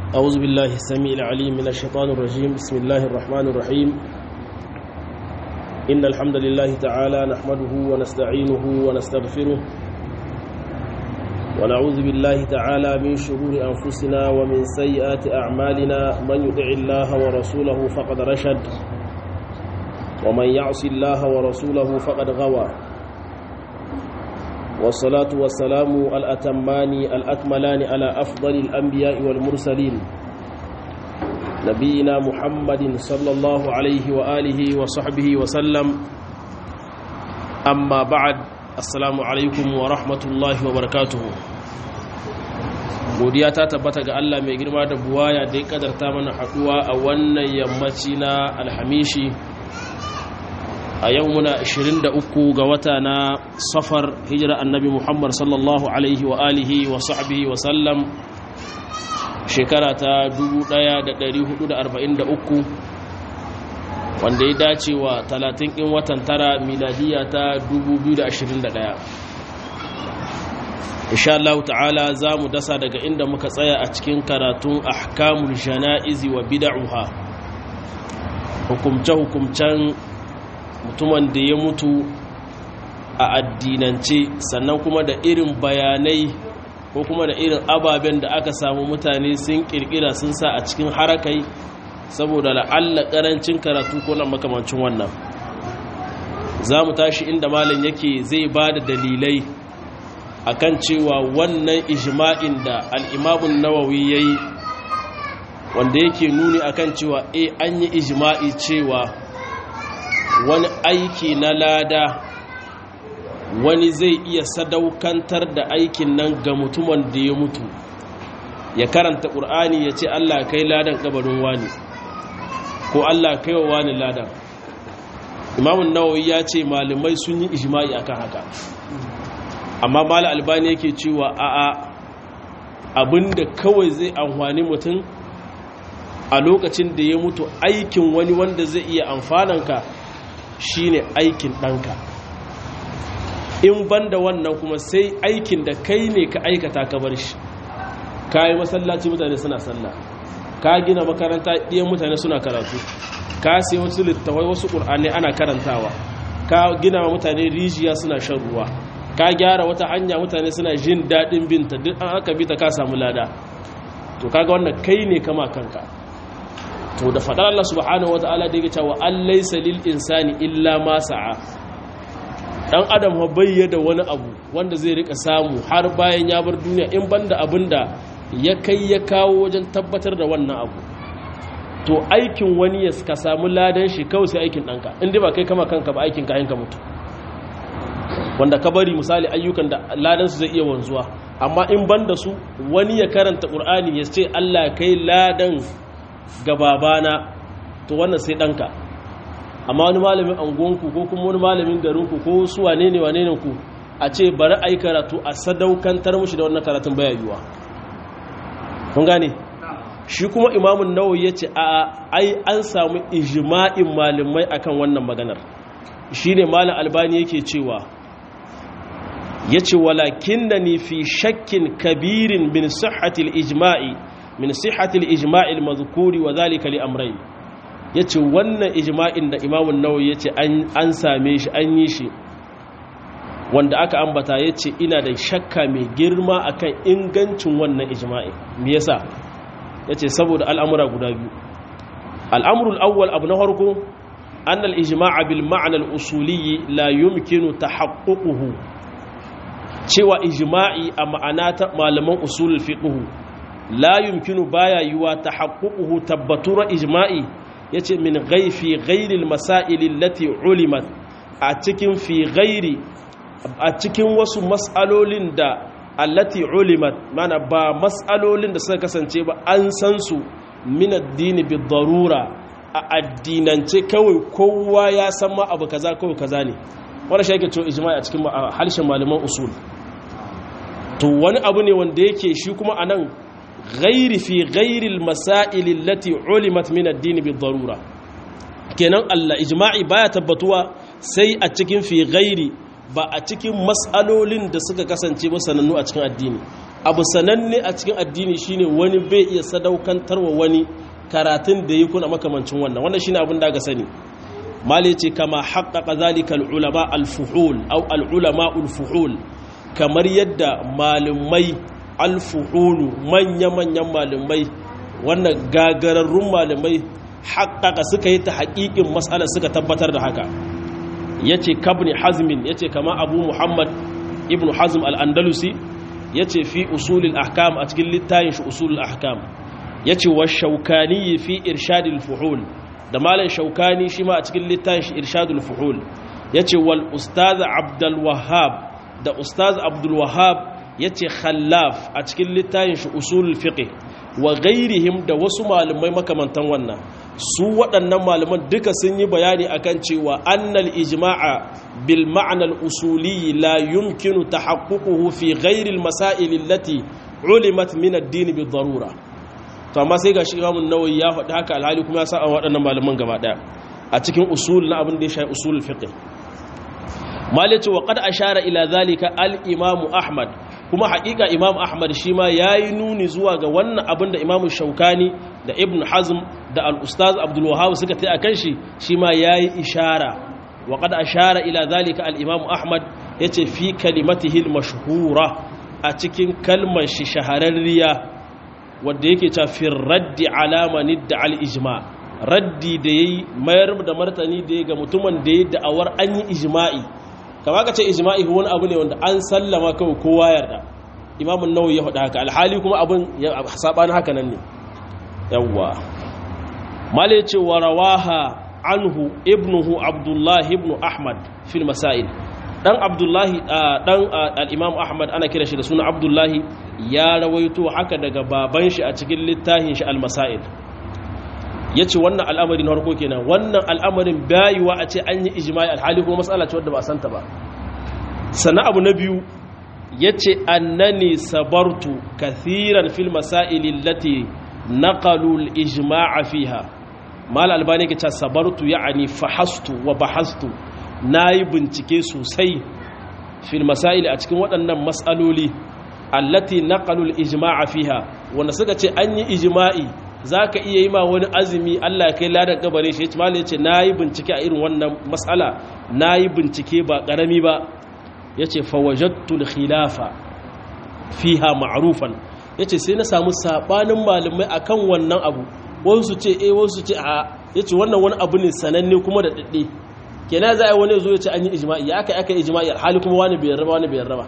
أعوذ بالله السميع العليم من الشيطان الرجيم بسم الله الرحمن الرحيم إن الحمد لله تعالى نحمده ونستعينه ونستغفره ونعوذ بالله تعالى من شرور أنفسنا ومن سيئات أعمالنا من يطع الله ورسوله فقد رشد ومن يعص الله ورسوله فقد غوى والصلاة والسلام الأتمان الأكملان على أفضل الأنبياء والمرسلين نبينا محمد صلى الله عليه وآله وصحبه وسلم أما بعد السلام عليكم ورحمة الله وبركاته godiya ta tabbata ga Allah mai girma da buwaya da ya kadarta mana haduwa a wannan yammaci na alhamishi a yau muna 23 ga wata na safar hijira annabi muhammad sallallahu alaihi wa alihi wa sahbihi wa sallam shekara ta 1443 wanda ya dace wa 30 in watan tara miladiya ta 2021 insha Allah ta'ala za mu dasa daga inda muka tsaya a cikin karatun ahkamul jana'izi wa bid'uha hukumce-hukumcen mutumin da ya mutu a addinance sannan kuma da irin bayanai ko kuma da irin ababen da aka samu mutane sun kirkira sun sa a cikin harakai saboda la'alla karancin karatu ko na makamancin wannan za mu tashi inda malin yake zai ba da dalilai akan cewa wannan ijma'in da al'imamun nawawi ya yi wanda yake nuni akan cewa e an yi ijma'i cewa wani aiki na lada wani zai iya sadaukantar da aikin nan ga mutumin da ya mutu ya karanta ƙur'ani ya ce allah kai ladan ƙabarin wani ko allah kai wa wani ladan imamun nawawi ya ce malamai sun yi ijma'i akan haka amma mala albani yake cewa a'a abinda kawai zai amfani mutum a lokacin da ya mutu aikin wani wanda zai iya amfananka shine aikin ɗanka in banda wannan kuma sai aikin da kai ne ka aikata ka bar shi ka yi masallaci mutane suna sallah ka gina makaranta ɗiyan mutane suna karatu ka sai wasu littawai wasu ƙur'ani ana karantawa ka gina mutane rijiya suna shan ruwa ka gyara wata hanya mutane suna jin daɗin binta duk an aka bi ta ka samu lada to kaga wannan kai ne kama kanka to da faɗar Allah subhanahu wata'ala da yake cewa an laysa lil insani illa ma sa'a dan adam ha bayyana wani abu wanda zai rika samu har bayan ya bar duniya in banda abinda ya kai ya kawo wajen tabbatar da wannan abu to aikin wani ya ka samu ladan shi kawai sai aikin ɗanka in dai ba kai kama kanka ba aikin kayan ka mutu wanda ka bari misali ayyukan da ladansu zai iya wanzuwa amma in ban da su wani ya karanta ƙur'ani ya ce allah kai ladan ga babana to wannan sai ɗanka amma wani malamin angonku ko kuma wani malamin garinku ko su wane ne wane ne ku a ce bari a yi karatu a sadaukantar mushi da wannan karatun baya yiwuwa kun gane shi kuma imamun nawawi ya ce a ai an samu ijma'in malamai akan wannan maganar shine malam albani yake cewa ya ce walakin da ni fi shakkin kabirin min sihatil ijma'i min sihatil ijma'il mazkuri wa zalika li amrayn ya ce wannan ijma'in da imamun nawawi ya ce an same shi an yi shi wanda aka ambata ya ce ina da shakka mai girma akan ingancin wannan ijma'in me yasa ya ce saboda al'amura guda biyu al'amurul awwal abu na farko an al-ijma'a bil ma'ana al-usuliyyi la yumkinu tahaqququhu cewa ijma'i a ma'ana ta malaman usulul fiqhu la yumkinu baya yuwa tahaqququhu tabbatura ijma'i yace min ghaifi ghairi al-masail allati ulimat a cikin fi ghairi a cikin wasu mas'alolin da allati ulimat mana ba mas'alolin da suka kasance ba an san su min addini bi darura a addinance kawai kowa ya san ma abu kaza kawai kaza ne wannan shi yake cewa ijma'i a cikin harshen malaman usul to wani abu ne wanda yake shi kuma anan ghairi fi ghairi masail allati ulimat min ad-din bi darura kenan Allah ijma'i baya tabbatuwa sai a cikin fi ghairi ba a cikin matsalolin da suka kasance ba sanannu a cikin addini abu sananne a cikin addini shine wani bai iya sadaukantarwa wani karatun da yi kuna makamancin wannan wannan shine abin da aka sani mali ce kama haqqaqa zalika al-ulama al-fuhul aw al-ulama al-fuhul kamar yadda malumai al-fuhulu manya-manyan malumai wannan gagararrun malumai haƙaƙa suka yi ta haƙiƙin matsalar suka tabbatar da haka ya ce kabni hazmin ya ce kama abu muhammad ibn hazm al'andalusi ya ce fi usulul ahkam a cikin littayin shi usulul ahkam ya ce wa shaukani fi irshadul fuhul da malan shaukani shi ma a cikin littayin shi irshadul fuhul ya ce wal ustaz abdul wahab da ustaz abdul wahab ya ce khallaf a cikin littayin shi usulul fiqh wa gairihim da wasu malamai makamantan wannan su waɗannan malaman duka sun yi bayani akan cewa annal ijma'a bil ma'anar usuli la yumkinu tahaqququhu fi ghairi al masail allati ulimat min ad-din bi darura to amma sai gashi Imam an-Nawawi ya faɗi haka alhali kuma ya sa waɗannan malaman gaba ɗaya a cikin usul na abin da ya shafi usul fiqh malice wa qad ashara ila zalika al-imam ahmad kuma haƙiƙa imam ahmad shi ma ya yi nuni zuwa ga wannan abin da imam shaukani da ibn hazm da al'ustaz abdulwahab suka ta a kan shi shi ma ya yi ishara wa ƙada ashara ila zalika al'imam ahmad ya ce fi kalimatihil mashhura a cikin kalmar shi shahararriya wadda yake ta fi raddi alamani da al'ijma raddi da ya yi mayar da martani da ya ga mutumin da ya da'awar an yi ijma'i kama ka ce ijma'i wani abu ne wanda an sallama kawai kowa yarda imamun nawawi ya faɗa haka alhali kuma abin ya saɓani haka nan ne yawwa mala ya ce wa rawaha anhu ibnuhu abdullahi ibnu ahmad fil masail dan abdullahi dan al-imam ahmad ana kira shi da suna abdullahi ya rawaito haka daga baban shi a cikin littafin shi al-masail ya ce wannan al'amari na harko kenan wannan al'amarin bayuwa a ce an yi ijimai alhali kuma matsala ce wadda ba santa ba sana abu na biyu ya ce annani sabartu kathiran fil masailin lati naqalul ijma'a fiha mal albani ke ce sabartu ya'ani fahastu wa bahastu nayi bincike sosai fil masail a cikin waɗannan matsaloli allati naqalul ijma'a fiha wanda suka ce an yi ijma'i za ka iya yi ma wani azumi Allah ya kai ladar gabarin shi ya ce na yi bincike a irin wannan matsala na yi bincike ba ƙarami ba ya ce fawajattul khilafa fiha ma'arufan ya ce sai na samu saɓanin malamai a kan wannan abu wasu ce e wasu ce a ya ce wannan wani abu ne sananne kuma da ɗaɗɗe kenan za a yi wani zo ya ce an yi ijima'i ya aka aka ijima'i hali kuma wani bai raba wani bai raba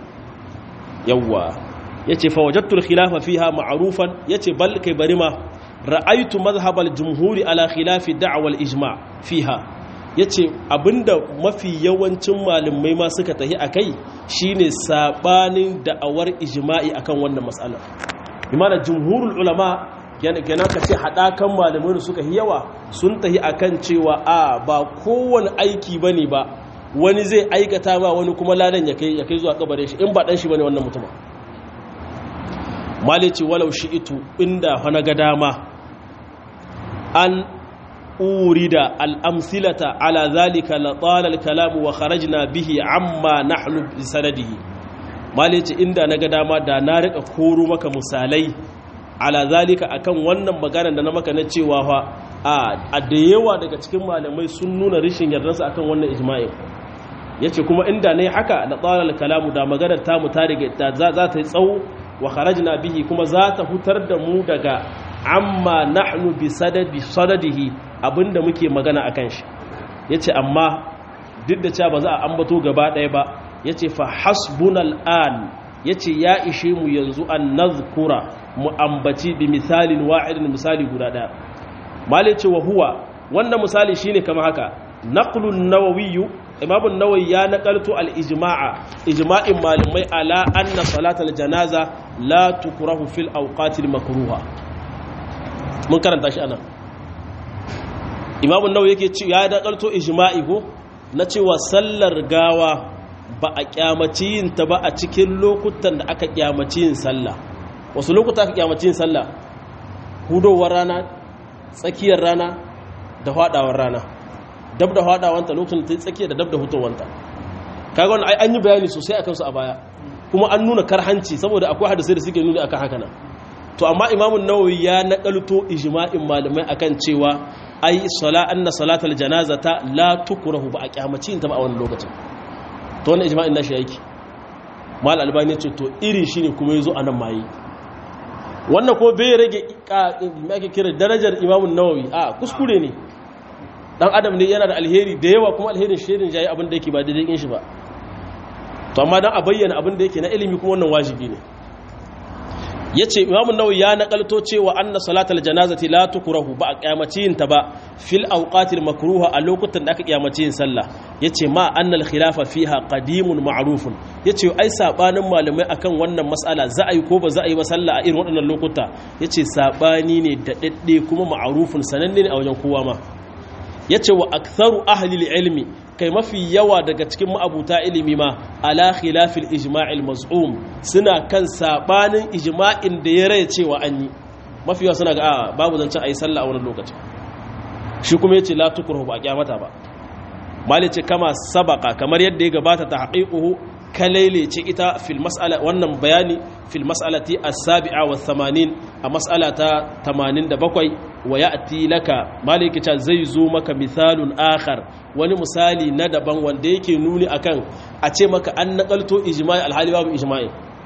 yawwa ya ce fawajattul khilafa fiha ma'arufan ya ce bal kai bari ma ra'aitu mazhabal jumhuri ala khilafi da'wal ijma' fiha yace abinda mafi yawancin malamai ma suka tahi akai shine sabanin da'awar ijma'i akan wannan mas'ala imana jumhurul ulama kenan ka ce hadakan malamai da suka yi yawa sun tahi akan cewa a ba kowane aiki bane ba wani zai aikata ba wani kuma ladan ya kai ya kai zuwa kabarin shi in ba dan shi bane wannan mutum malici walau shi itu inda hana ga dama an urida al'amsilata ala zalika latsalar kalamu wa kharajna bihi amma nahnu bi sanadihi malici inda na ga dama da na rika koro maka misalai ala zalika akan wannan maganar da na maka na cewa fa a da yawa daga cikin malamai sun nuna rishin yardarsa akan wannan ijma'in yace kuma inda nayi haka latsalar kalamu da maganar ta mu ta riga za ta yi tsawo wa kharajna bihi kuma za ta hutar da mu daga amma nahnu bi sadadi sadadihi abinda muke magana akan shi yace amma duk da cewa ba za a ambato gaba ɗaya ba yace fa hasbunal an yace ya ishe mu yanzu an nazkura mu ambaci bi misalin wa'idin misali guda ɗaya malai ce wa huwa wannan misali shine kamar haka naqlun nawawiyyu imam an-nawawi ya naqaltu al-ijma'a ijma'in malamai ala anna salatal janaza la tukrahu fil awqatil makruha mun karanta shi anan imam an-nawawi yake ci ya naqalto ijma'i ko na cewa sallar gawa ba a kyamaci yin ta ba a cikin lokutan da aka kyamaci yin sallah wasu lokuta aka kyamaci yin sallah hudowar rana tsakiyar rana da hadawar rana dab da hadawanta lokacin ta tsakiya da dab da hutowanta kaga wannan ai an yi bayani sosai akan su a baya kuma an nuna karhanci saboda akwai hadisai da suke nuni akan haka nan to amma imamun nawawi ya nakalto ijma'in malamai akan cewa ai sala anna salatal janazata la tukrahu ba a kyamaci ta ba a wannan lokacin to wannan ijma'in nashi yake mal albani ce to irin shine kuma yazo anan mai wannan ko bai rage me ake kira darajar imamun nawawi a kuskure ne dan adam ne yana da alheri da yawa kuma alherin shirin jayi abin da yake ba daidai kin shi ba to amma dan a bayyana abin da yake na ilimi kuma wannan wajibi ne yace Imam Nawawi ya nakalto cewa anna salatal janazati la tukrahu ba a kiyamaci yin ta ba fil awqatil makruha a lokutan da aka kiyamaci yin sallah yace ma annal khilafa fiha qadimun ma'rufun yace ai sabanin malamai akan wannan mas'ala za a yi ko ba za a yi ba sallah a irin waɗannan lokuta yace sabani ne da dadde kuma ma'rufun sananne ne a wajen kowa ma yace wa aktharu ahli ilmi kai mafi yawa daga cikin ma'abuta ilimi ma ala khilafil ijma'il maz'um suna kan sabanin ijma'in da ya raya cewa an yi mafi yawa suna ga a babu zancen ayi sallah a wani lokaci shi kuma yace la tukruhu ba kyamata ba malice kama sabaka kamar yadda ya gabata ta haqiquhu kalaile ce ita fil mas'ala wannan bayani fil mas'alati as-sabi'a wa 80 a mas'ala ta 87 wa ya'ti laka maliki ta zai zo maka misalun akhar wani misali na daban wanda yake nuni akan a ce maka an nakalto ijma'i alhali babu ijma'i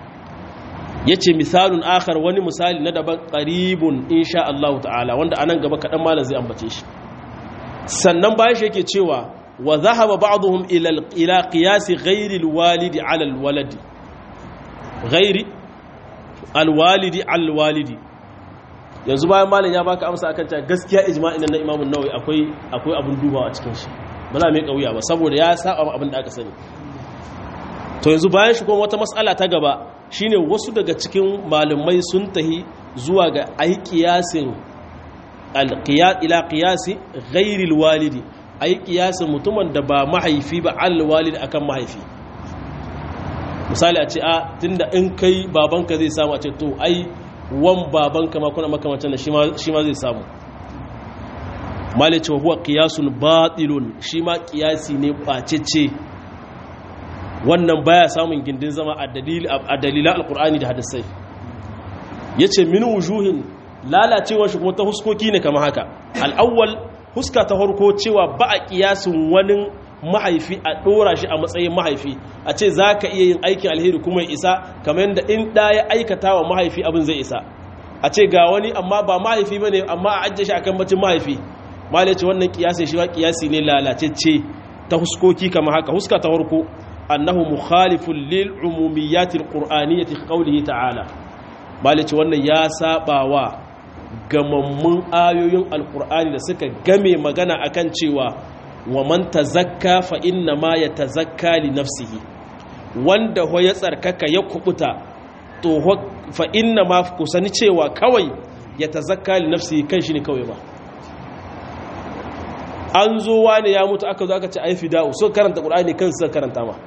yace misalun akhar wani misali na daban qaribun insha Allah ta'ala wanda anan gaba kadan malam zai ambace shi sannan bayan shi yake cewa wa zahaba ba'dhum ila ila qiyas ghairi alwalidi ala alwaladi ghairi alwalidi alwalidi yanzu bayan malam ya baka amsa akan cewa gaskiya ijma'in nan na Imam an-Nawawi akwai akwai abun dubawa a cikin shi ba za mu yi kauya ba saboda ya saba abin da aka sani to yanzu bayan shi kuma wata mas'ala ta gaba shine wasu daga cikin malumai sun tahi zuwa ga ai qiyasin al-qiyas ila qiyasi ghairi alwalidi ai qiyasin mutumin da ba mahaifi ba al-walid akan mahaifi misali a ce a tunda in kai babanka zai samu a ce to ai wan babanka ma kuna makamacin da shi ma zai samu malice wa huwa qiyasun batilun shi ma qiyasi ne bacece wannan baya samun gindin zama a dalilan alkur'ani da hadisai yace min wujuhin lalacewar shi kuma ta huskoki ne kamar haka al'awwal huska ta harko cewa ba a kiyasin wani mahaifi a ɗora shi a matsayin mahaifi a ce za ka iya yin aikin alheri kuma ya isa kamar yadda in ɗa ya aikata wa mahaifi abin zai isa a ce ga wani amma ba mahaifi ba ne amma a ajiye shi a kan bacin mahaifi ce wannan kiyasi shi ba kiyasi ne lalacecce ta huskoki kamar haka huska ta harko annahu mukhalifun lil umumiyatil qur'aniyyati qawlihi ta'ala ce wannan ya saba wa gamammun ayoyin alqur'ani da suka game magana akan cewa wa man tazakka fa inna ma yatazakka li nafsihi wanda ho ya tsarkaka ya kubuta to fa inna ma kusani cewa kawai yatazakka li nafsihi kan shi ne kawai ba an zo wani ya mutu aka zo aka ce ai fida'u so karanta qur'ani kan su karanta ma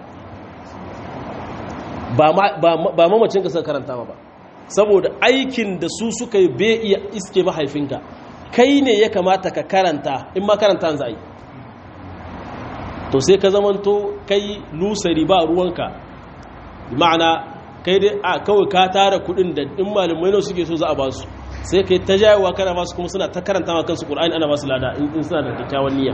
ba mamacin ka suka karanta ma ba saboda aikin da su suka yi bai iya iske mahaifinka kai ne ya kamata ka karanta in ma karanta za a yi to sai ka zamanto kai lusari ba ruwanka ma'ana kai dai a kawai ka tara kudin da in malamai ne suke so za a ba su sai kai ta jayewa kana masu kuma suna ta karanta ma kansu ƙur'ani ana masu lada in suna da kyakkyawan niyya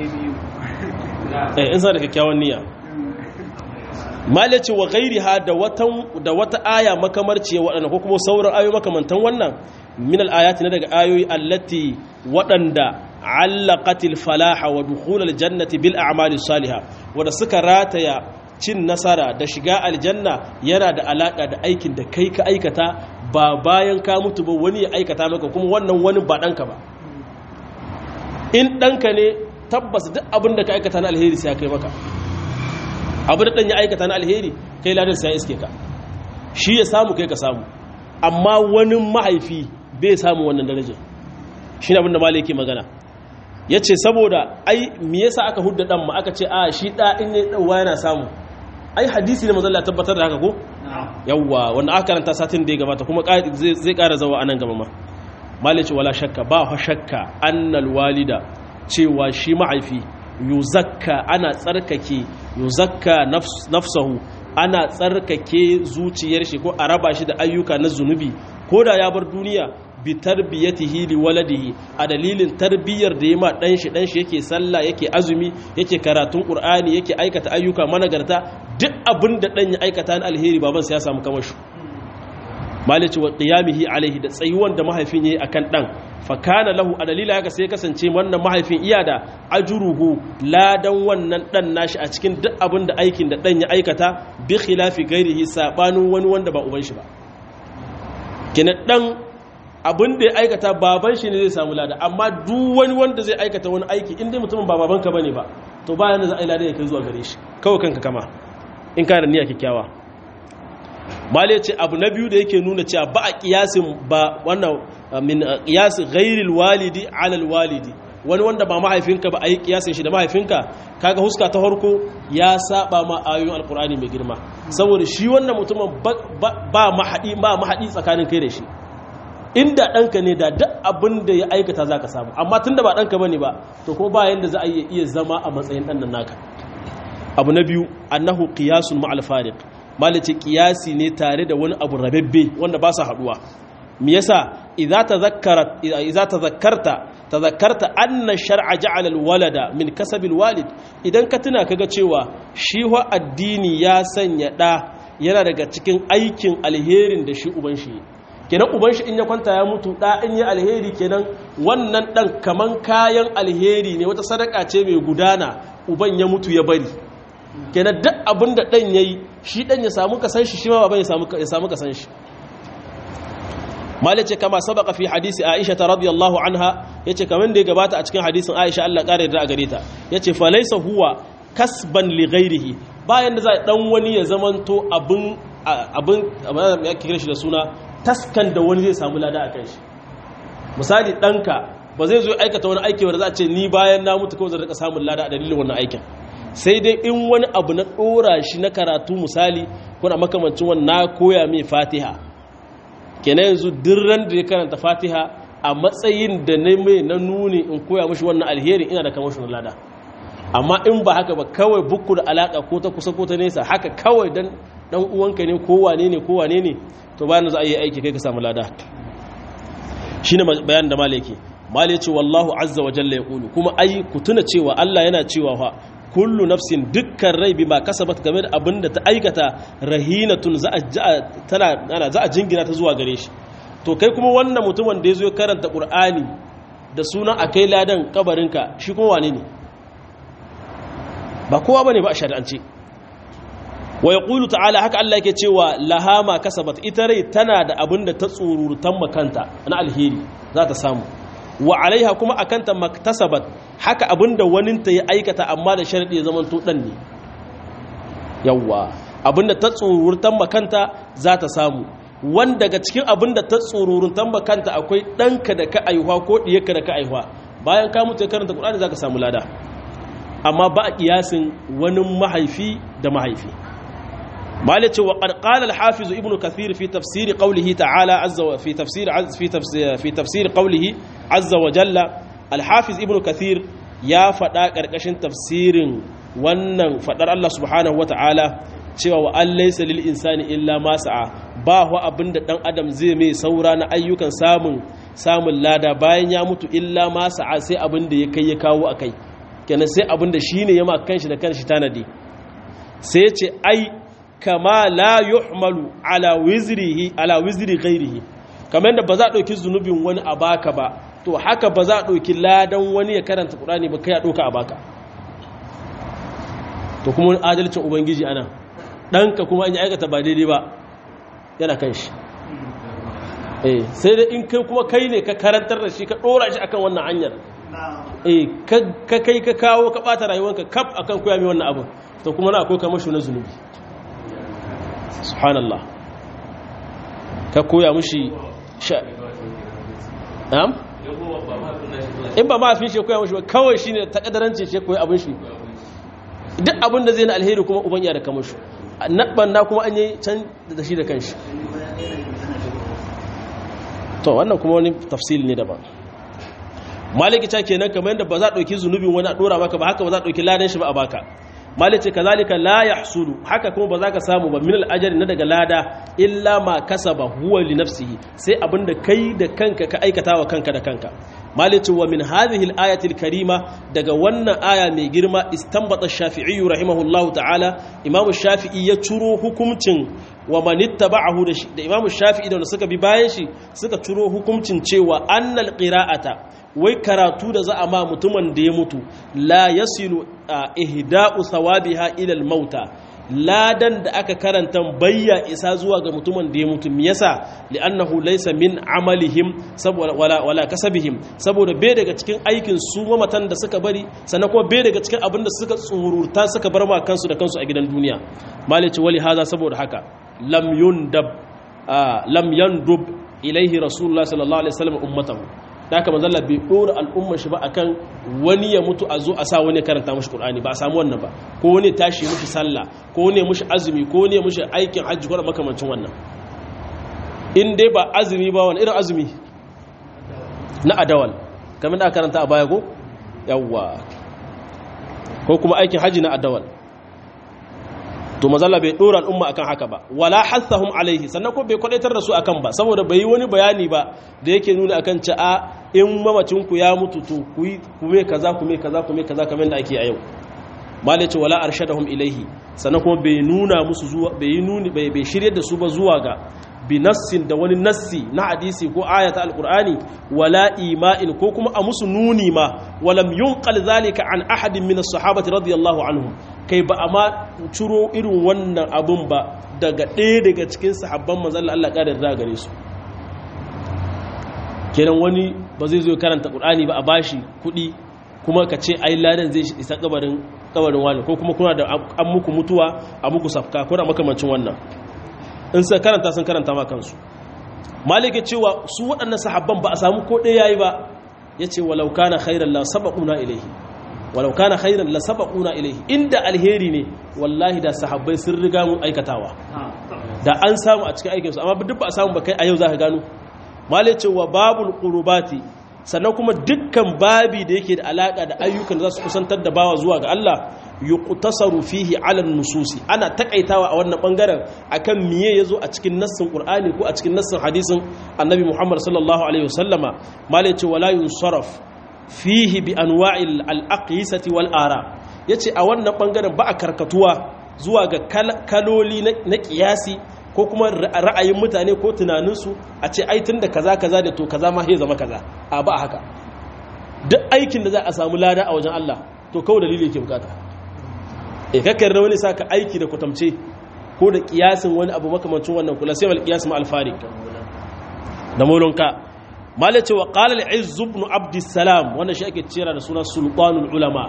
in suna da kyakkyawan niyya malaci wa gairi ha da wata aya makamarciya waɗanda ko kuma sauran ayoyi makamantan wannan min al'ayati na daga ayoyi allati waɗanda allaqatil falaha wa dukhulal jannati bil a'mali salihah wanda suka rataya cin nasara da shiga aljanna yana da alaka da aikin da kai ka aikata ba bayan ka mutu ba wani ya aikata maka kuma wannan wani ba ɗanka ba in ɗanka ne tabbas duk abin da ka aikata na alheri sai ya kai maka abin da ɗan ya aikata na alheri kai ladin sai ya iske ka shi ya samu kai ka samu amma wani mahaifi bai samu wannan darajar shi ne abin da malai yake magana ya ce saboda ai me yasa aka hudda ɗan ma aka ce a shi ɗa in ya ɗauwa yana samu ai hadisi ne mazalla tabbatar da haka ko yawwa wanda aka karanta satin da ya gabata kuma zai ƙara zawa anan gaba ma malice wala shakka ba fa shakka annal walida cewa shi mahaifi yuzakka ana tsarkake yuzakka nafsahu ana tsarkake zuciyar shi ko a raba shi da ayyuka na zunubi ko da ya bar duniya bi tarbiyatihi li waladihi a dalilin tarbiyyar da ya ma dan shi dan shi yake sallah yake azumi yake karatun qur'ani yake aikata ayyuka managarta duk abin da dan ya aikata na alheri baban sa ya samu kamar shi malici wa qiyamihi alaihi da tsayuwan da mahaifin yayi akan dan fa kana lahu a dalila haka sai kasance wannan mahaifin iya da ajruhu ladan wannan dan nashi a cikin duk abin da aikin da dan ya aikata bi khilafi gairihi sabanin wani wanda ba uban shi ba kenan dan abin da ya aikata baban shi ne zai samu lada amma duk wani wanda zai aikata wani aiki in dai mutumin ba babanka bane ba to bayan da za a yi lada ya kai zuwa gare shi kawai kanka kama in kana niyya kyakkyawa mali ce abu na biyu da yake nuna cewa ba a kiyasin ba wannan min qiyas ghairil walidi ala walidi wani wanda ba mahaifinka ba a yi kiyasin shi da mahaifinka kaga huska ta farko ya saba ma ayoyin alkur'ani mai girma saboda shi wannan mutumin ba mahadi ba mahadi tsakanin kai da shi inda ɗanka ne da duk abin da ya aikata za ka samu amma tun da ba ɗanka ba ne ba to kuma ba yadda za a iya zama a matsayin ɗan naka abu na biyu annahu qiyasun ma'al fariq malace qiyasi ne tare da wani abu rababbe wanda ba sa haduwa me yasa idza tadhakkarat idza tadhakkarta tadhakkarta anna shar'a ja'ala al-walada min kasabil walid idan ka tuna kaga cewa shi wa addini ya sanya da yana daga cikin aikin alherin da shi uban shi kenan uban shi in ya kwanta ya mutu da in yi alheri kenan wannan dan kaman kayan alheri ne wata sadaka ce mai gudana uban ya mutu ya bari kenan duk abin da dan yayi shi dan ya samu kasan shi shi ma baban ya samu ya samu kasan shi malace kama sabaka fi hadisi Aisha ta radiyallahu anha yace kaman da ya gabata a cikin hadisin Aisha Allah kare da gare ta yace fa laysa huwa kasban li ghairihi bayan da za dan wani ya zamanto abin abin ya kira shi da suna taskan da wani zai samu lada a kan shi misali ɗanka ba zai zo aikata wani aiki wanda za a ce ni bayan na mutu kawai zai rika samun lada a dalilin wannan aikin sai dai in wani abu na ɗora shi na karatu misali ko na makamancin wani na koya mai fatiha kenan yanzu dirran da ya karanta fatiha a matsayin da na mai na nuni in koya mashi wannan alherin ina da kamar shi lada amma in ba haka ba kawai bukku da alaka ko ta kusa ko ta nesa haka kawai dan dan uwanka ne ko wane ne ko wane ne to bayan za a yi aiki kai ka samu lada shine bayan da malaki malai ce wallahu azza wa jalla yaqulu kuma ai ku tuna cewa Allah yana cewa fa kullu nafsin dukkan rai bima kasabat game da abinda ta aikata rahinatun za a tana ana za a jingina ta zuwa gare shi to kai kuma wannan mutumin da yazo ya karanta qur'ani da sunan akai ladan kabarinka shi kuma wane ne ba kowa bane ba a shari'ance wa yaqulu ta'ala haka Allah yake cewa lahama kasabat ita rai tana da abin da ta tsururutan makanta na alheri za ta samu wa alaiha kuma akanta maktasabat haka abin da waninta ya aikata amma da sharadi ya zaman to dan ne yawa abin da ta tsururutan makanta za ta samu wanda daga cikin abin da ta tsururutan makanta akwai ɗanka da ka aihuwa ko ɗiyarka da ka aihuwa bayan ka mutu ya karanta ƙur'ani za ka samu lada amma ba a ƙiyasin wani mahaifi da mahaifi مالك وقد قال الحافظ ابن كثير في تفسير قوله تعالى عز و... في تفسير عز في تفسير في تفسير قوله عز وجل الحافظ ابن كثير يا فدا karkashin tafsirin wannan fadar Allah subhanahu wataala cewa wa allaysa lil insani illa ma sa'a ba wa abinda dan adam zai mai saura na ayyukan samun samun lada bayan ya mutu illa ma sa'a sai abinda ya kai ya kawo akai kenan sai abinda shine ya ma kanshi da kanshi tanadi sai ce ai kama la yuhmalu ala wizrihi ala wizri ghairihi kamar yadda ba za a ɗauki zunubin wani a baka ba to haka ba za a ɗauki ladan wani ya karanta ƙurani ba kai a ɗauka a baka to kuma wani adalcin ubangiji ana ɗanka kuma an yi aikata ba daidai ba yana kan shi eh sai dai in kai kuma kai ne ka karantar da shi ka ɗora shi akan wannan hanyar eh ka kai ka kawo ka ɓata rayuwanka kaf akan koya mai wannan abin to kuma na akwai kamar shi na zunubi subhanallah ka koya mushi sha am in ba mafin shi koya mushi ba kawai shine ta kadaranci shi koyi abin shi duk abin da zai na alheri kuma uban ya da kamar shi naban na kuma an yi can da shi da kanshi to wannan kuma wani tafsil ne daban maliki ta kenan kamar yadda ba za a ɗauki zunubin wani a ɗora maka ba haka ba za a ɗauki ladan shi ba a baka malice kazalika la yahsulu haka kuma ba za ka samu ba min al na daga lada illa ma kasaba huwa li nafsihi sai abinda kai da kanka ka aikata wa kanka da kanka malice wa min hadhihi al-ayati al-karima daga wannan aya mai girma istanbata shafi'i rahimahullahu ta'ala imamu shafi'i ya ciro hukuncin wa man ittaba'ahu da imamu shafi'i da suka bi bayan shi suka ciro hukuncin cewa annal qira'ata wai karatu da za a ma mutumin da ya mutu la yasilu ihda'u thawabiha ila al-mauta ladan da aka karanta bayya isa zuwa ga mutumin da ya mutu me yasa li'annahu laysa min amalihim saboda wala wala kasabihim saboda bai daga cikin aikin su mamatan da suka bari sannan kuma bai daga cikin abin da suka tsururta suka bar ma kansu da kansu a gidan duniya malici wali haza saboda haka lam yundab lam yandub ilaihi rasulullah sallallahu alaihi wasallam ummatahu da haka manzalla bai dora al'ummar shi ba akan wani ya mutu a zo a sa wani karanta mashi qur'ani ba a samu wannan ba ko wani tashi mushi sallah ko wani mushi azumi ko wani mushi aikin hajji ko makamancin wannan in dai ba azumi ba wani irin azumi na adawal kamar da karanta a baya ko yawwa ko kuma aikin hajji na adawal to mazalla bai dora al'umma akan haka ba wala hassahum alaihi sannan ko bai kwadaitar da su akan ba saboda bai yi wani bayani ba da yake nuna akan ci a in mamacin ku ya mutu to ku yi kume kaza kume kaza kume kaza kamar da ake a yau malai ce wala arshadahum ilaihi sannan kuma bai nuna musu zuwa bai yi nuni bai bai shirye da su ba zuwa ga bi nassin da wani nassi na hadisi ko ayata alqur'ani wala ima'in ko kuma a musu nuni ma walam yunqal zalika an ahadin min as-sahabati radiyallahu anhum kai ba a ma ciro irin wannan abun ba daga ɗaya daga cikin sahabban manzon Allah ƙarin da gare su kenan wani ba zai zo karanta qur'ani ba a bashi kuɗi kuma ka ce ai ladan zai isa kabarin kabarin wani ko kuma kuna da an muku mutuwa a muku safka ko da makamancin wannan in sai karanta sun karanta ma kansu malike cewa su waɗannan sahabban ba a samu ko ɗaya yayi ba yace walau kana khairan la sabaquna ilayhi walau kana khairan la sabaquna ilayhi inda alheri ne wallahi da sahabbai sun riga mu aikatawa da an samu a cikin aikin su amma duk ba a samu ba kai a yau zaka gano malike cewa babul qurbati sannan kuma dukkan babi da yake da alaka da ayyukan da za su kusantar da bawa zuwa ga Allah yuqtasaru fihi ala nususi ana takaitawa a wannan bangaren akan miye yazo a cikin nassin qur'ani ko a cikin nassin hadisin annabi muhammad sallallahu alaihi wasallama mala yace wala yunsaraf fihi bi anwa'il al-aqisati wal ara yace a wannan bangaren ba a karkatuwa zuwa ga kaloli na kiyasi ko kuma ra'ayin mutane ko tunaninsu a ce ai tunda kaza kaza da to kaza ma sai zama kaza a ba haka duk aikin da za a samu lada a wajen Allah to kawai dalili yake bukata e kakkar da wani saka aiki da kwatamce ko da kiyasin wani abu makamancin wannan kula sai mal kiyas ma alfarik da molonka mala ce wa qala al-izz ibn abd salam wannan shi ake cira da suna sultanul ulama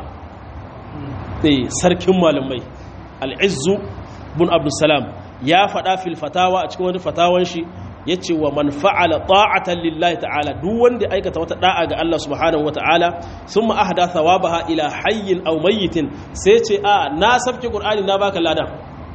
eh sarkin malamai al-izz ibn abd salam ya fada fil fatawa a cikin wani fatawan shi yace wa man fa'ala ta'atan lillahi ta'ala duk wanda aikata wata da'a ga Allah subhanahu wata'ala thumma ahda thawabaha ila hayyin aw mayyitin sai ce a na sabke qur'ani na baka ladan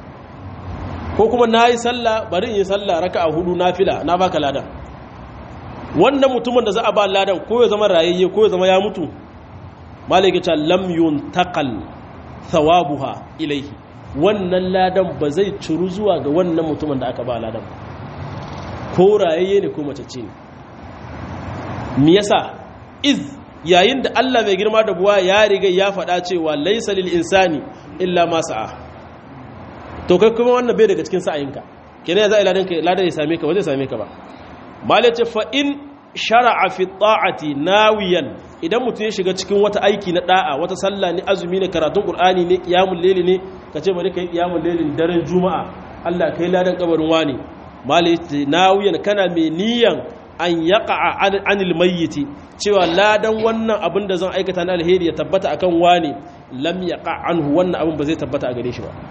ko kuma nayi sallah bari in yi sallah raka'a hudu nafila na baka ladan wannan mutumin da za a ba ladan ko ya zama rayayye ko ya zama ya mutu malaka ta lam yuntaqal thawabuha ilayhi wannan ladan ba zai ciru zuwa ga wannan mutumin da aka ba ladan ba ko rayayye ne ko macece ne me yasa iz yayin da Allah mai girma da buwa ya riga ya faɗa cewa laysa lil insani illa ma sa'a to kai kuma wannan bai daga cikin sa'ayinka kenan za a ladan ka ladan ya same ka ba zai same ka ba malace fa in shar'a fi ta'ati nawiyan idan mutum ya shiga cikin wata aiki na da'a wata sallah ne azumi ne karatun qur'ani ne qiyamul layli ne kace bari kai qiyamul laylin daren juma'a Allah kai ladan kabarin wani malaiti nawiyan kana mai niyan an yaqa anil mayyiti cewa ladan wannan abin da zan aikata na alheri ya tabbata akan wani lam yaqa anhu wannan abin ba zai tabbata a gare shi ba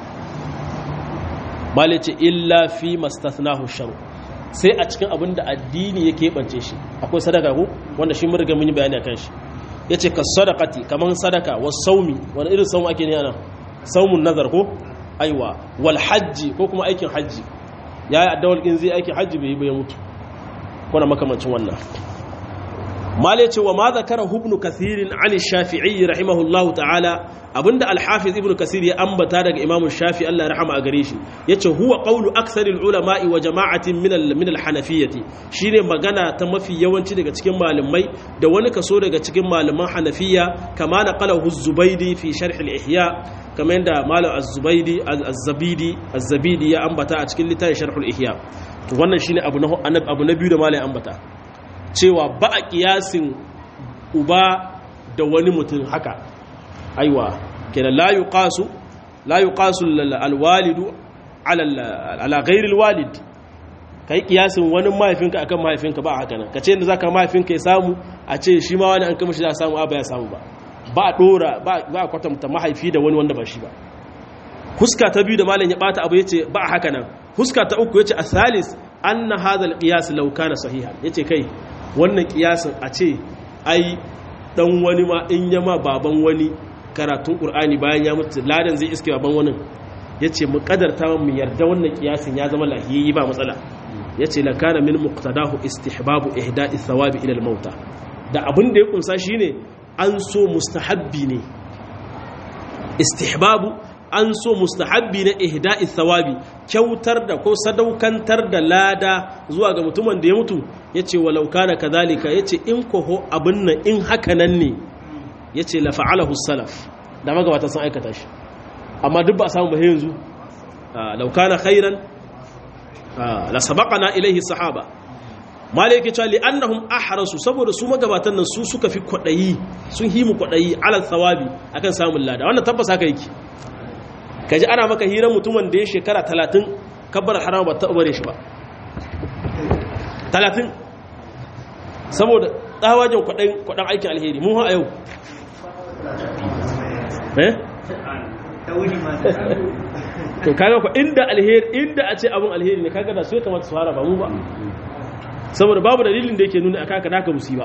malaiti illa fi mastathnahu shar sai a cikin abin da addini ya keɓance shi akwai sadaka ko wanda shi mun riga mun yi bayani akan shi yace ka sadaqati kaman sadaka was saumi wani irin saum ake ne ana saumun nazar ko aiwa wal hajji ko kuma aikin hajji ya yi addawar in zai aikin hajji bai yi bai mutu kuna makamancin wannan mala ce wa ma zakara ibn kathirin an shafi'i rahimahullahu ta'ala abinda al-hafiz ibn kathir ya ambata daga imam shafi Allah ya rahama a gare shi yace huwa qawlu aksaril ulama'i wa jama'atin min al min al-hanafiyyati shine magana ta mafi yawanci daga cikin malamai da wani kaso daga cikin malaman hanafiya kama naqalahu az-zubaydi fi sharh al-ihya kamar yadda malam az-zubaydi az-zabidi az-zabidi ya ambata a cikin littafin sharh al-ihya to wannan shine abu na abu na biyu da malam ambata cewa ba a kiyasin uba da wani mutum haka aiwa kenan la yuqasu la yuqasu alwalidu ala ala ghairi alwalid kai kiyasin wani mahaifinka akan mahaifinka ba haka nan kace inda zaka mahaifinka ya samu a ce shi ma wani an kama shi za samu a ba ya samu ba ba a dora ba a kwatanta mahaifi da wani wanda ba shi ba huska ta biyu da malam ya bata abu yace ba haka nan huska ta uku yace asalis anna hadha alqiyas law kana sahihan yace kai wannan kiyasin a ce ai dan wani ma in yama baban wani karatun qur'ani bayan ya mutu ladan zai iske baban wani yace mu kadarta mu yarda wannan kiyasin ya zama lahiyi ba matsala yace la kana min muqtadahu istihbabu ihda'i thawabi ila al-mauta da abin da ya kunsa shine an so mustahabbi ne istihbabu an so mustahabbi na ihda'i thawabi kyautar da ko sadaukantar da lada zuwa ga mutumin da ya mutu yace walau kana kadhalika yace in koho abin nan in haka nan ne yace la fa'alahu salaf da magabata sun aikata shi amma duk ba a samu ba yanzu law kana khairan la sabaqana ilayhi sahaba malaki cewa li'annahum ahrasu saboda su magabatan nan su suka fi kwadayi sun himu kwadayi ala thawabi akan samun lada wannan tabbas haka yake kaji ana maka hirar mutumin da ya shekara talatin kabbar haram ba taɓa bare shi ba talatin saboda tsawajen kwaɗan aikin alheri mun a yau eh to kaga ku inda alheri inda a ce abin alheri ne kaga da su ya kamata su fara ba mu ba saboda babu dalilin da yake nuna a kaka naka musiba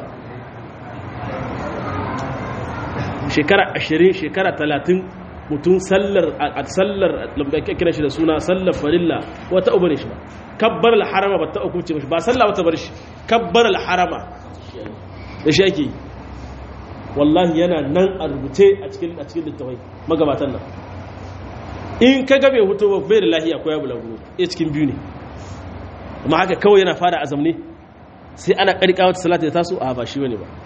shekara ashirin shekara talatin mutum sallar a sallar kira shi da suna sallar farilla wata ubar shi ba kabbar al-harama ba ta hukunce mashi ba sallah wata bar shi kabbar al-harama da shi ake wallahi yana nan a rubuce a cikin a cikin littafai magabatan nan in ka gabe hutu ba bai da lahiya ko ya bulaguro ya cikin biyu ne amma haka kawai yana fara azam ne sai ana karka wata salata ya taso a ba shi bane ba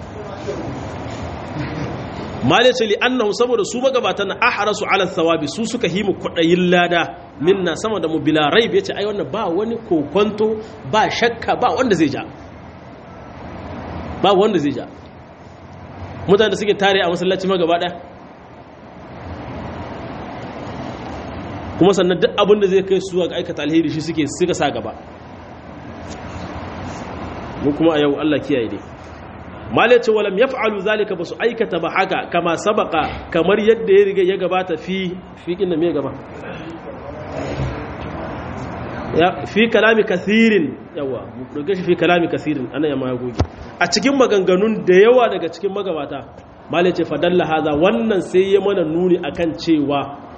malice li annahu saboda su magabatan na ahrasu ala thawabi su suka himu kwadayin lada minna sama da mu bila raib yace ai wannan ba wani kokonto ba shakka ba wanda zai ja ba wanda zai ja mutane da suke tare a masallaci ma gaba daya kuma sannan duk abin da zai kai su ga aikata alheri shi suke suka sa gaba mu kuma a yau Allah kiyaye dai malai ce walam ya fa'alu zalika ba su aikata ba haka kama sabaka kamar yadda ya riga ya gabata fi fiƙin da mai gaba fi kalami kasirin yawa mukurga shi fi kalami kasirin ana yamma ya goge a cikin maganganun da yawa daga cikin magabata malai ce fadalla haza wannan sai ya mana nuni akan cewa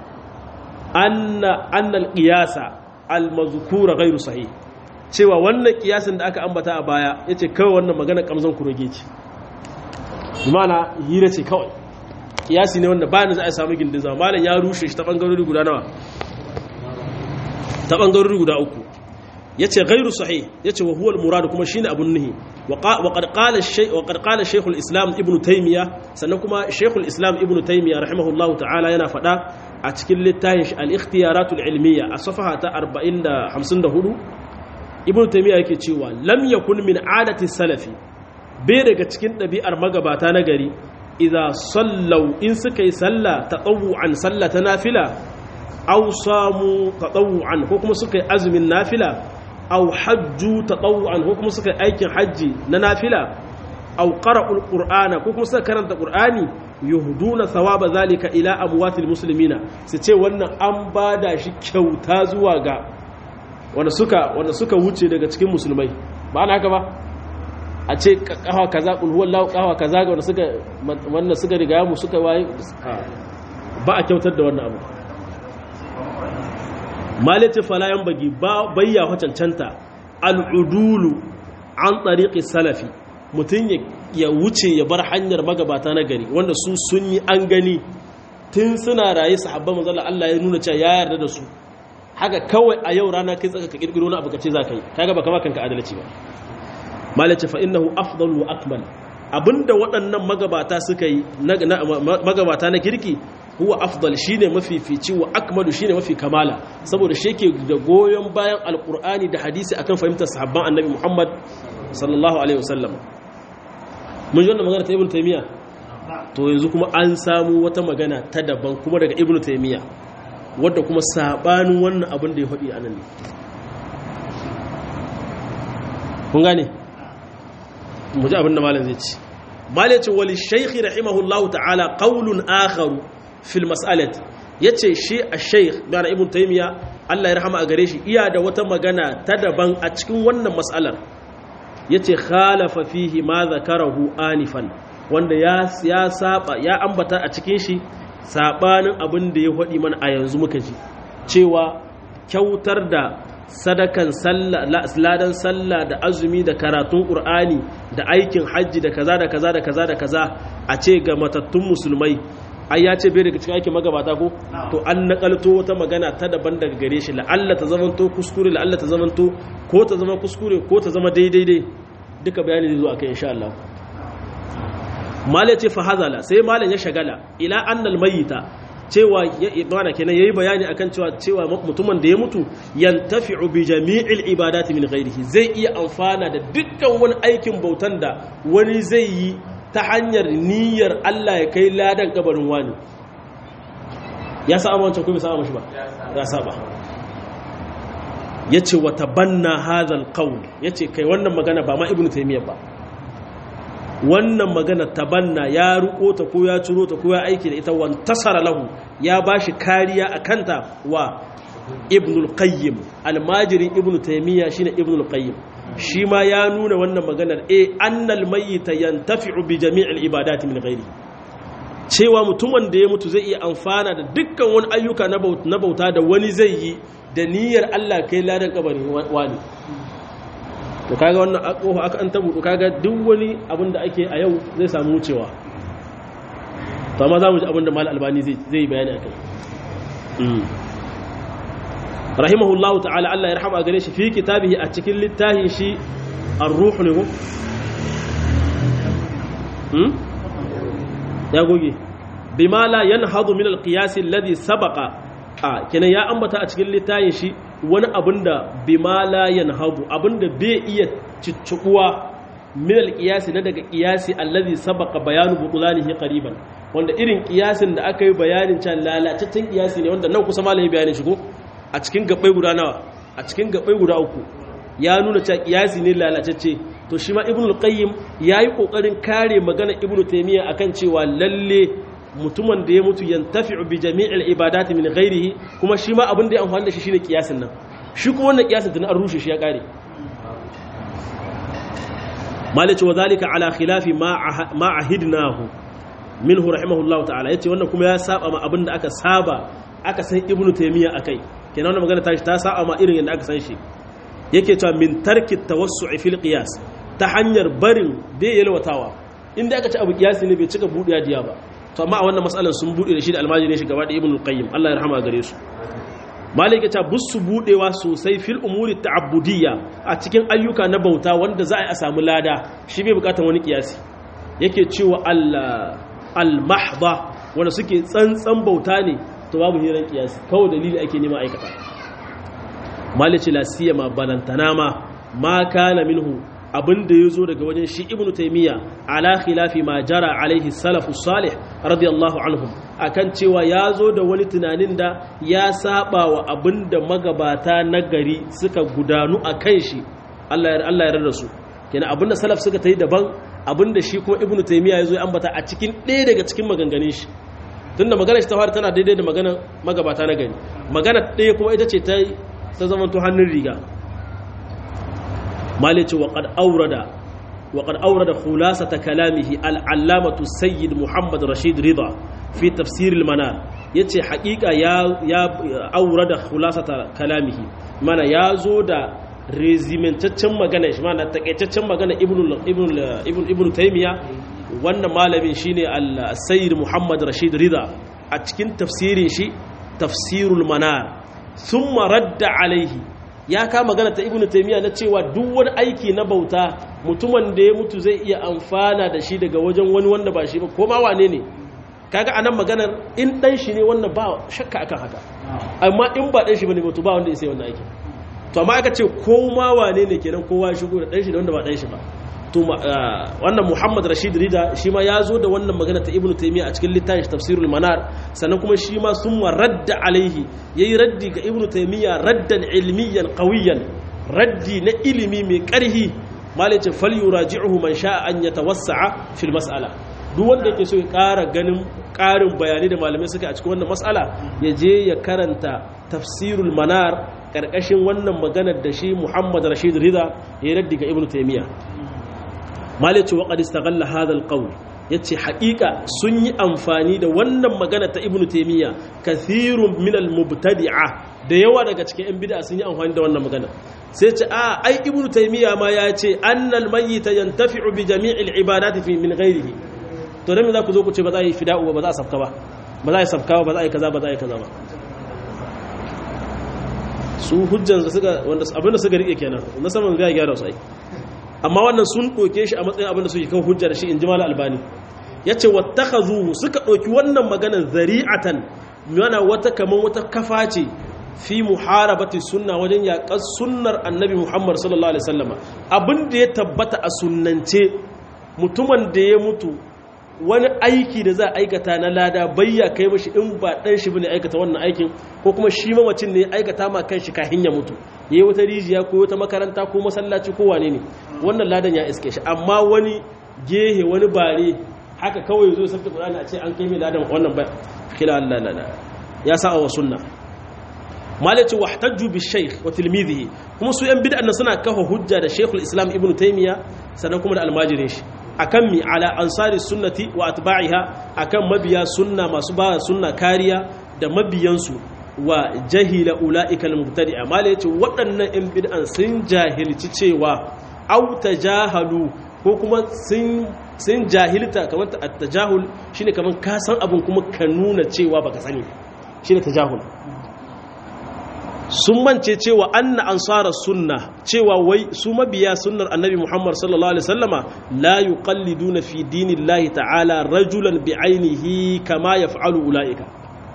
annal qiyasa al mazkura ghairu sahih cewa wannan kiyasin da aka ambata a baya yace kawai wannan magana kamzan kuroge ce mana hira ce kawai kiyasi ne wanda bayan za a samu gindin zama malam ya rushe shi ta bangarori guda nawa ta bangarori guda uku yace ghairu sahih yace wa huwa al-murad kuma shine abun nuhi wa qad qala shay wa qad qala shaykh al-islam ibn taymiya sannan kuma shaykh al-islam ibn taymiya rahimahullah ta'ala yana fada a cikin littafin al-ikhtiyarat al-ilmiya a safaha ta 454 ibn taymiya yake cewa lam yakun min adati salafi bai daga cikin ɗabi'ar magabata na gari idza sallau in suka yi sallah tatawu'an sallah ta nafila aw samu tatawu'an ko kuma suka yi azumin nafila aw hajju tatawu'an ko kuma suka yi aikin hajji na nafila aw qara'ul qur'ana ko kuma suka karanta qur'ani yuhduna thawaba zalika ila amwatil muslimina su ce wannan an bada shi kyauta zuwa ga wanda suka wanda suka wuce daga cikin musulmai ba ana haka ba a ce kawa kaza kul huwallahu kawa kaza ga wanda suka wanda suka riga mu suka waye ba a kyautar da wannan abu malati fala yan bagi ba bayya cancanta al'udulu an tariqi salafi mutum ya wuce ya bar hanyar magabata na gari wanda su sun yi an gani tun suna raye sahabban manzala Allah ya nuna cewa ya yarda da su haka kawai a yau rana kai tsaka ka kirkiro wani abu ka ce za ka yi kaga baka ma kanka adalci ba malace fa innahu afdal wa akmal abinda waɗannan magabata suka yi magabata na kirki huwa afdal shine mafifici wa akmalu shine mafi kamala saboda shi yake da goyon bayan alqur'ani da hadisi akan fahimtar sahabban annabi Muhammad sallallahu alaihi wasallam mun ji wannan magana ta ibnu taymiya to yanzu kuma an samu wata magana ta daban kuma daga ibnu taymiya wadda kuma sabanin wannan abin da ya faɗi a nan ne kun gane mu ji abin da malam zai ci malam ce wali shaykhi rahimahullahu ta'ala qaulun akharu fil mas'alati yace shi a shaykh bana ibnu taymiya Allah ya rahama a gare shi iya da wata magana ta daban a cikin wannan mas'alar yace khalafa fihi ma zakarahu anifan wanda ya ya saba ya ambata a cikin shi sabanin abin da ya faɗi mana a yanzu muka ji cewa kyautar da sadakan ladan sallah da azumi da karatun ƙur'ani da aikin hajji da kaza da kaza da kaza da kaza a ce ga matattun musulmai ai ya ce bai daga cikin aikin magabata ko to an nakalto wata magana ta daban daga gare shi la'alla ta zamanto kuskure la'alla ta zamanto ko ta zama kuskure ko ta zama daidai dai duka bayani zai zo akai insha Allah malai ce fa hazala sai malam ya shagala ila annal mayyita cewa ibana kenan yayi bayani akan cewa cewa mutumin da ya mutu yantafi'u bi jami'il ibadati min ghairihi zai iya amfana da dukkan wani aikin bautan da wani zai yi ta hanyar niyyar Allah ya kai ladan kabarin wani ya sa wancan ko bai saba mashi ba ya saba yace wa tabanna hadha alqawl yace kai wannan magana ba ma ibnu taymiyyah ba wannan magana tabanna ya ruko ta ko ya ciro ta ko ya aiki da ita wantasara lahu ya bashi kariya a kanta wa ibnul qayyim almajirin ibnu taymiya shine ibnul qayyim shi ma ya nuna wannan maganar e annal mayyita yantafi'u bi jami'il ibadati min ghairi cewa mutumin da ya mutu zai iya amfana da dukkan wani ayyuka na bauta da wani zai yi da niyyar Allah kai ladan kabarin wani to kaga wannan kofa aka an tabudu kaga duk wani abin da ake a yau zai samu wucewa to amma za mu ji abin da mal albani zai zai bayani akai rahimahullahu ta'ala Allah ya rahama gare shi fi kitabihi a cikin littafin shi ar-ruh ne ko hmm ya goge bima la yanhadu min al-qiyas alladhi sabaqa a kenan ya ambata a cikin littafin shi wani abin da bima la yanhadu abin da bai iya ciccibuwa min al-qiyas na daga qiyasi allazi sabaqa bayanu butulanihi qariban wanda irin qiyasin da aka yi bayanin can lalataccen qiyasi ne wanda nan kusa malami bayanin shi ko a cikin gabbai guda nawa a cikin gabbai guda uku ya nuna cewa qiyasi ne lalatacce to shi ma ibnu qayyim yayi kokarin kare magana ibnu taymiya akan cewa lalle mutumin da ya mutu yantafi'u bi jami'il ibadati min ghairihi kuma shi ma abin da ya amfani da shi shine kiyasin nan shi kuma wannan kiyasin tun an rushe shi ya kare malice wa zalika ala khilafi ma ahidnahu minhu rahimahullahu ta'ala yace wannan kuma ya saba ma abin da aka saba aka san ibnu taymiya akai kenan wannan magana tashi ta saba ma irin yadda aka san shi yake cewa min tarki tawassu'i fil qiyas ta hanyar barin bai yalwatawa inda aka ci abu kiyasi ne bai cika buɗe diya ba to amma a wannan matsalar sun bude da shi da almajirin shi gaba da ibn al-qayyim Allah ya rahama gare su malik ya ce busu budewa sosai fil umuri ta'abbudiyya a cikin ayyuka na bauta wanda za a yi a samu lada shi bai bukatar wani kiyasi yake cewa al-mahdha wanda suke tsantsan bauta ne to babu hiran kiyasi kawai dalili ake nema aikata malik ce la siyama balantana ma ma kana minhu abin da ya zo daga wajen shi ibnu taimiyya ala khilafi ma jara alaihi salafu salih radiyallahu anhum akan cewa ya zo da wani tunanin da ya saba wa abin da magabata na gari suka gudanu a kan shi Allah ya yarda su kenan abin da salaf suka ta yi daban abin da shi kuma ibnu taimiyya ya zo ya ambata a cikin ɗaya daga cikin maganganun shi tunda magana shi ta fara tana daidai da magana magabata na gari magana ɗaya kuma ita ce ta zamanto hannun riga مالك وقد أورد وقد أورد خلاصة كلامه العلامة السيد محمد رشيد رضا في تفسير المنار yace haƙiƙa ya ya aurada khulasata kalamihi mana ya zo da rezimentaccen magana shi ma'ana takaitaccen magana ibn taimiyya wannan malamin shine al-sayyid muhammad rashid rida a cikin tafsirin shi tafsirul manar thumma radda alaihi ya ka magana ta ibn taimiyya na cewa duk wani aiki na bauta mutumin da ya mutu zai iya amfana da shi daga wajen wani wanda ba shi ba ko ma wane ne kaga anan maganar in dan shi ne wannan ba shakka akan haka amma in ba dan shi bane mutu ba wanda ya sai wannan aikin to amma aka ce ko ma wane ne kenan kowa ya shigo da dan shi da wanda ba dan shi ba to wannan Muhammad Rashid Rida shi ma ya zo da wannan magana ta Ibn Taymiyyah a cikin littafin Tafsirul Manar sannan kuma shi ma sun radda alaihi yayi raddi ga Ibn Taymiyyah raddan ilmiyan qawiyan raddi na ilimi mai karhi malai ce fal yuraji'uhu man sha'a an yatawassa'a fil mas'ala duk wanda yake so ya ƙara ganin ƙarin bayani da malamai suka a cikin wannan mas'ala ya je ya karanta Tafsirul Manar karkashin wannan maganar da shi Muhammad Rashid Rida ya raddi ga Ibn Taymiyyah malice waƙar istaghalla hadal qawl yace haƙiƙa sun yi amfani da wannan magana ta ibnu taymiya kathirun min al mubtadi'a da yawa daga cikin yan bid'a sun yi amfani da wannan magana sai ce a ai ibnu taymiya ma ya ce annal mayyita yantafi'u bi jami'il ibadati fi min ghairihi to dan me za ku zo ku ce ba za a yi fida'u ba za a safka ba ba za a yi safka ba za a yi kaza ba za a yi kaza ba su hujjan suka wanda abinda suka rike kenan na saman ga gyara su ai amma wannan sun ɗauke shi a matsayin abinda suke kan hujja da shi in ji mala albani ya ce wattakhazuhu suka ɗauki wannan maganar zari'atan yana wata kaman wata kafa ce fi muharabati sunna wajen yaƙar sunnar annabi muhammad sallallahu alaihi wasallama abin da ya tabbata a sunnance mutumin da ya mutu wani aiki da za a aikata na lada bayya kai mashi in ba dan shi bane aikata wannan aikin ko kuma shi mamacin ne ya aikata ma kanshi kafin ya mutu yayi wata rijiya ko wata makaranta ko masallaci ko wane ne wannan ladan ya iske shi amma wani gehe wani bare haka kawai zo sabta Qur'ani a ce an kai mai ladan wannan ba kila Allah la ya sa wa sunna malaci wahtajju bi shaykh wa tilmidihi kuma su yan bid'a suna kafa hujja da Sheikhul Islam Ibn Taymiyyah sannan kuma da almajirin shi akan mi ala ansari sunnati wa atba'iha akan mabiya sunna masu ba sunna kariya da mabiyansu wa jahila ula'ika al-mubtadi'a mala yace waɗannan in bid'an sun jahilci cewa au tajahalu ko kuma sun sun jahilta kamar at-tajahul shine kamar ka san abun kuma ka nuna cewa baka sani shine tajahul sun mance cewa anna ansara sunna cewa wai su mabiya sunnar annabi Muhammad sallallahu alaihi wasallama la yuqalliduna fi dinillahi ta'ala rajulan bi'ainihi kama yaf'alu ulaika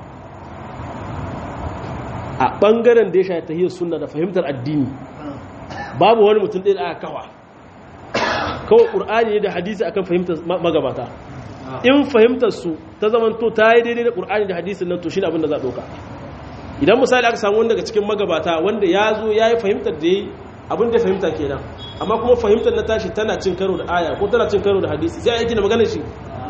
a bangaren da ya shafi tahiyar sunna da fahimtar addini babu wani mutum ɗaya da aka kawa kawai ƙur'ani ne da hadisi akan fahimtar magabata in fahimtar su ta zamanto ta yi daidai da ƙur'ani da hadisin nan to shi abin da za a ɗauka idan misali aka samu wani daga cikin magabata wanda ya zo ya yi fahimtar da ya yi abin da fahimta kenan amma kuma fahimtar na tashi tana cin karo da aya ko tana cin karo da hadisi sai aiki da maganar shi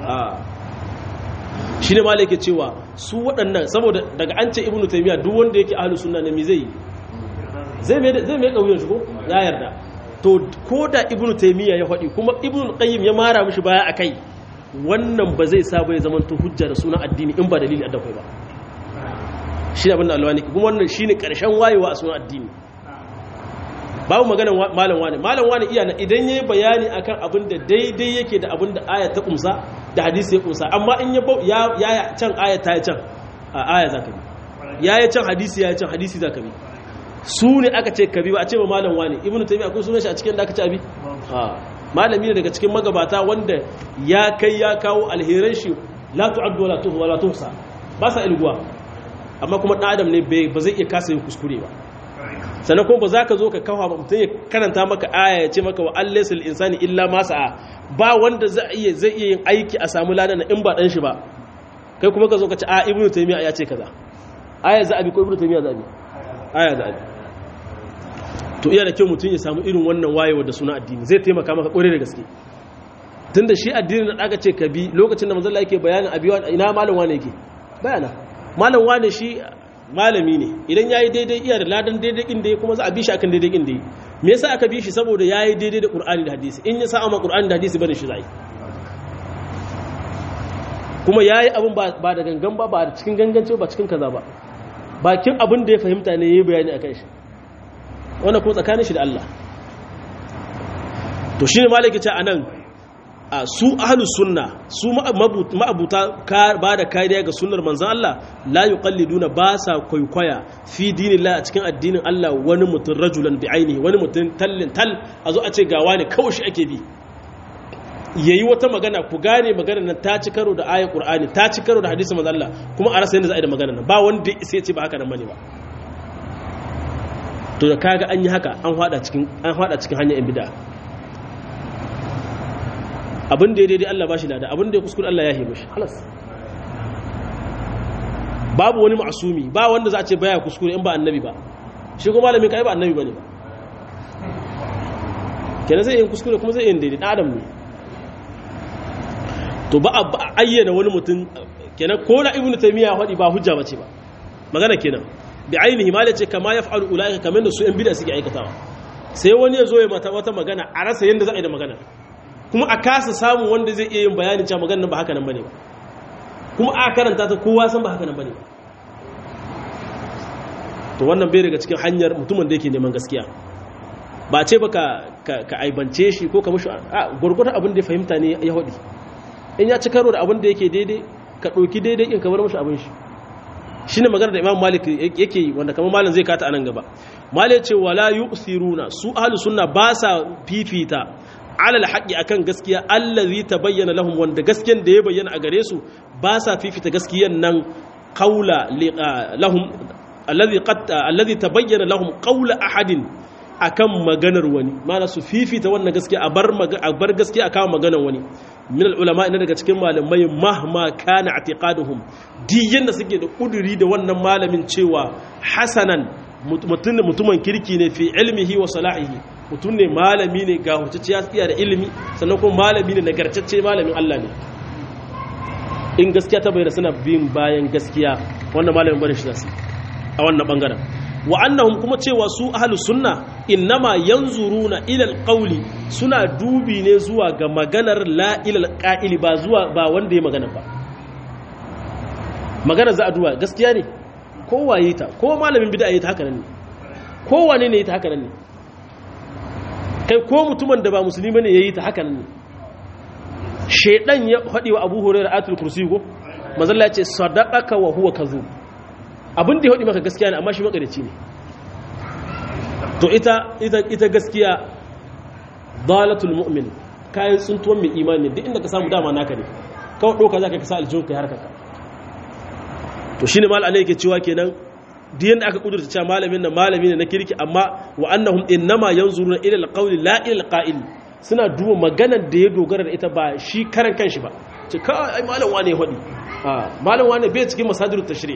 shi ne malai ke cewa su waɗannan saboda daga an ce ibnu taimiyya duk wanda yake ahlus sunna ne mi zai zai mai zai mai kauyen shi ko ya yarda to ko da ibnu taimiyya ya faɗi kuma ibnu qayyim ya mara mishi baya akai wannan ba zai sa ba ya zama to hujja da sunan addini in ba dalili a dakwai ba shi ne abin da alwani kuma wannan shi ne ƙarshen wayewa a sunan addini babu maganan malam wani malam wani iya na idan ya yi bayani akan abin da daidai yake da abin da aya ta kumsa da hadisi ya kumsa amma in ya ya can aya ta ya can a aya za ka bi ya yi can hadisi ya yi can hadisi za ka bi su ne aka ce ka bi ba a ce ba malam wani ibnu taymi akwai sunan shi a cikin da aka ce abi malami ne daga cikin magabata wanda ya kai ya kawo alheran shi la tu'addu wala tuhsa wala tuhsa ba sa ilguwa amma kuma ɗan adam ne ba zai iya kasa yin kuskure ba sannan kuma ba za ka zo ka kawo mutum ya karanta maka aya ya ce maka wa allaisal insani illa ma sa'a ba wanda zai iya zai iya yin aiki a samu ladan in ba dan shi ba kai kuma ka zo ka ce a ibnu taymiya ya ce kaza aya za a bi ko ibnu taymiya za a bi aya za a bi to iya da kyau mutum ya samu irin wannan wayewa da suna addini zai taimaka maka kore da gaske tunda shi addinin da aka ce ka bi lokacin da manzon Allah yake bayanin abiwa ina malam wane yake bayana malam wane shi malami ne idan ya yi daidai iya da ladan daidai inda ya kuma za a bi shi akan daidai inda ya me yasa aka bi shi saboda ya yi daidai da ƙur'ani da hadisi in ya sa amma ƙur'ani da hadisi bane shi za kuma ya yi abin ba da gangan ba ba da cikin gangance ba cikin kaza ba bakin abin da ya fahimta ne ya yi bayani a kan shi wannan kuma tsakanin shi da Allah to shine malaki ce anan a su ahlus sunna su ma'abuta ba da kariya ga sunnar manzon Allah la yuqalliduna ba sa kwaikwaya fi dinillah a cikin addinin Allah wani mutum rajulan bi ainihi wani mutum tallin tal a zo a ce gawa ne kawai shi ake bi yayi wata magana ku gane magana nan ta ci karo da ayat qur'ani ta ci karo da hadisin manzon Allah kuma a rasa yadda za a yi da magana nan ba wanda sai ce ba haka nan bane ba to da kaga an yi haka an hada cikin an hada cikin hanyar yan bid'a abin da ya daidai Allah ba shi lada abin da ya kuskure Allah ya hebe shi halas babu wani ma'asumi ba wanda za a ce baya kuskure in ba annabi ba shi kuma malamin kai ba annabi bane ba kenan zai yin kuskure kuma zai yin daidai dan adam ne to ba a ayyana wani mutum kenan ko na ibnu taymiya hadi ba hujja bace ba magana kenan bi ainihi ma ce kama yaf'alu ulaika kamar da su yan bid'a suke aikatawa sai wani ya zo ya mata wata magana a rasa yanda za a yi da magana kuma a kasa samu wanda zai iya yin bayanin cewa maganar ba haka nan bane ba kuma a karanta ta kowa san ba haka nan bane ba to wannan bai daga cikin hanyar mutumin da yake neman gaskiya ba ce ba ka ka aibance shi ko ka mushi a gurgurta abin da ya fahimta ne ya hudi in ya ci karo da abin da yake daidai ka ɗauki daidai in ka bar mushi abin shi shine magana da Imam Malik yake yi wanda kamar malam zai kata anan gaba Malik ce wala yusiruna su ahlus sunna ba sa fifita alal haƙi akan gaskiya allazi tabayyana lahum wanda gaskiyan da ya bayyana a gare su ba sa fifita gaskiyan nan qaula lahum allazi qad allazi tabayyana lahum qaula ahadin akan maganar wani mana su fifita wannan gaskiya a bar a bar gaskiya akan maganar wani min ulama ina daga cikin malamai mahma kana i'tiqaduhum diyan da suke da kuduri da wannan malamin cewa hasanan mutumin kirki ne fi ilmihi wa salahihi mutum ne malami ne ga huciciya iya da ilimi sannan kuma malami ne nagartacce malamin Allah ne in gaskiya ta bayyana suna bin bayan gaskiya wannan malamin bane shi zasu a wannan bangaren wa annahum kuma cewa su ahlu sunna innama yanzuruna ila alqawli suna dubi ne zuwa ga maganar la ila alqa'ili ba zuwa ba wanda ya magana ba magana za a duba gaskiya ne kowa yi ta ko malamin bid'a yi ta haka nan ne kowane ne yi ta haka nan ne kai ko mutumin da ba musulmi ne yayi ta haka nan ne shedan ya fadi wa Abu Hurairah atul kursi ko manzalla ya ce sadaqaka wa huwa kazub abin da ya fadi maka gaskiya ne amma shi makarici ne to ita ita ita gaskiya dalatul mu'min kayan tsuntuwan mai imani duk inda ka samu dama naka ne kawai doka zaka ka sa aljihun kai harkaka to shine mal alai yake cewa kenan duk yanda aka kudurta cewa malamin nan malami ne na kirki amma wa annahum innama yanzuruna ila alqawli la ila alqa'il suna duba maganar da ya dogara da ita ba shi karan kanshi ba ce ka ai malam wane hodi a malam wane bai cikin masadirut tashri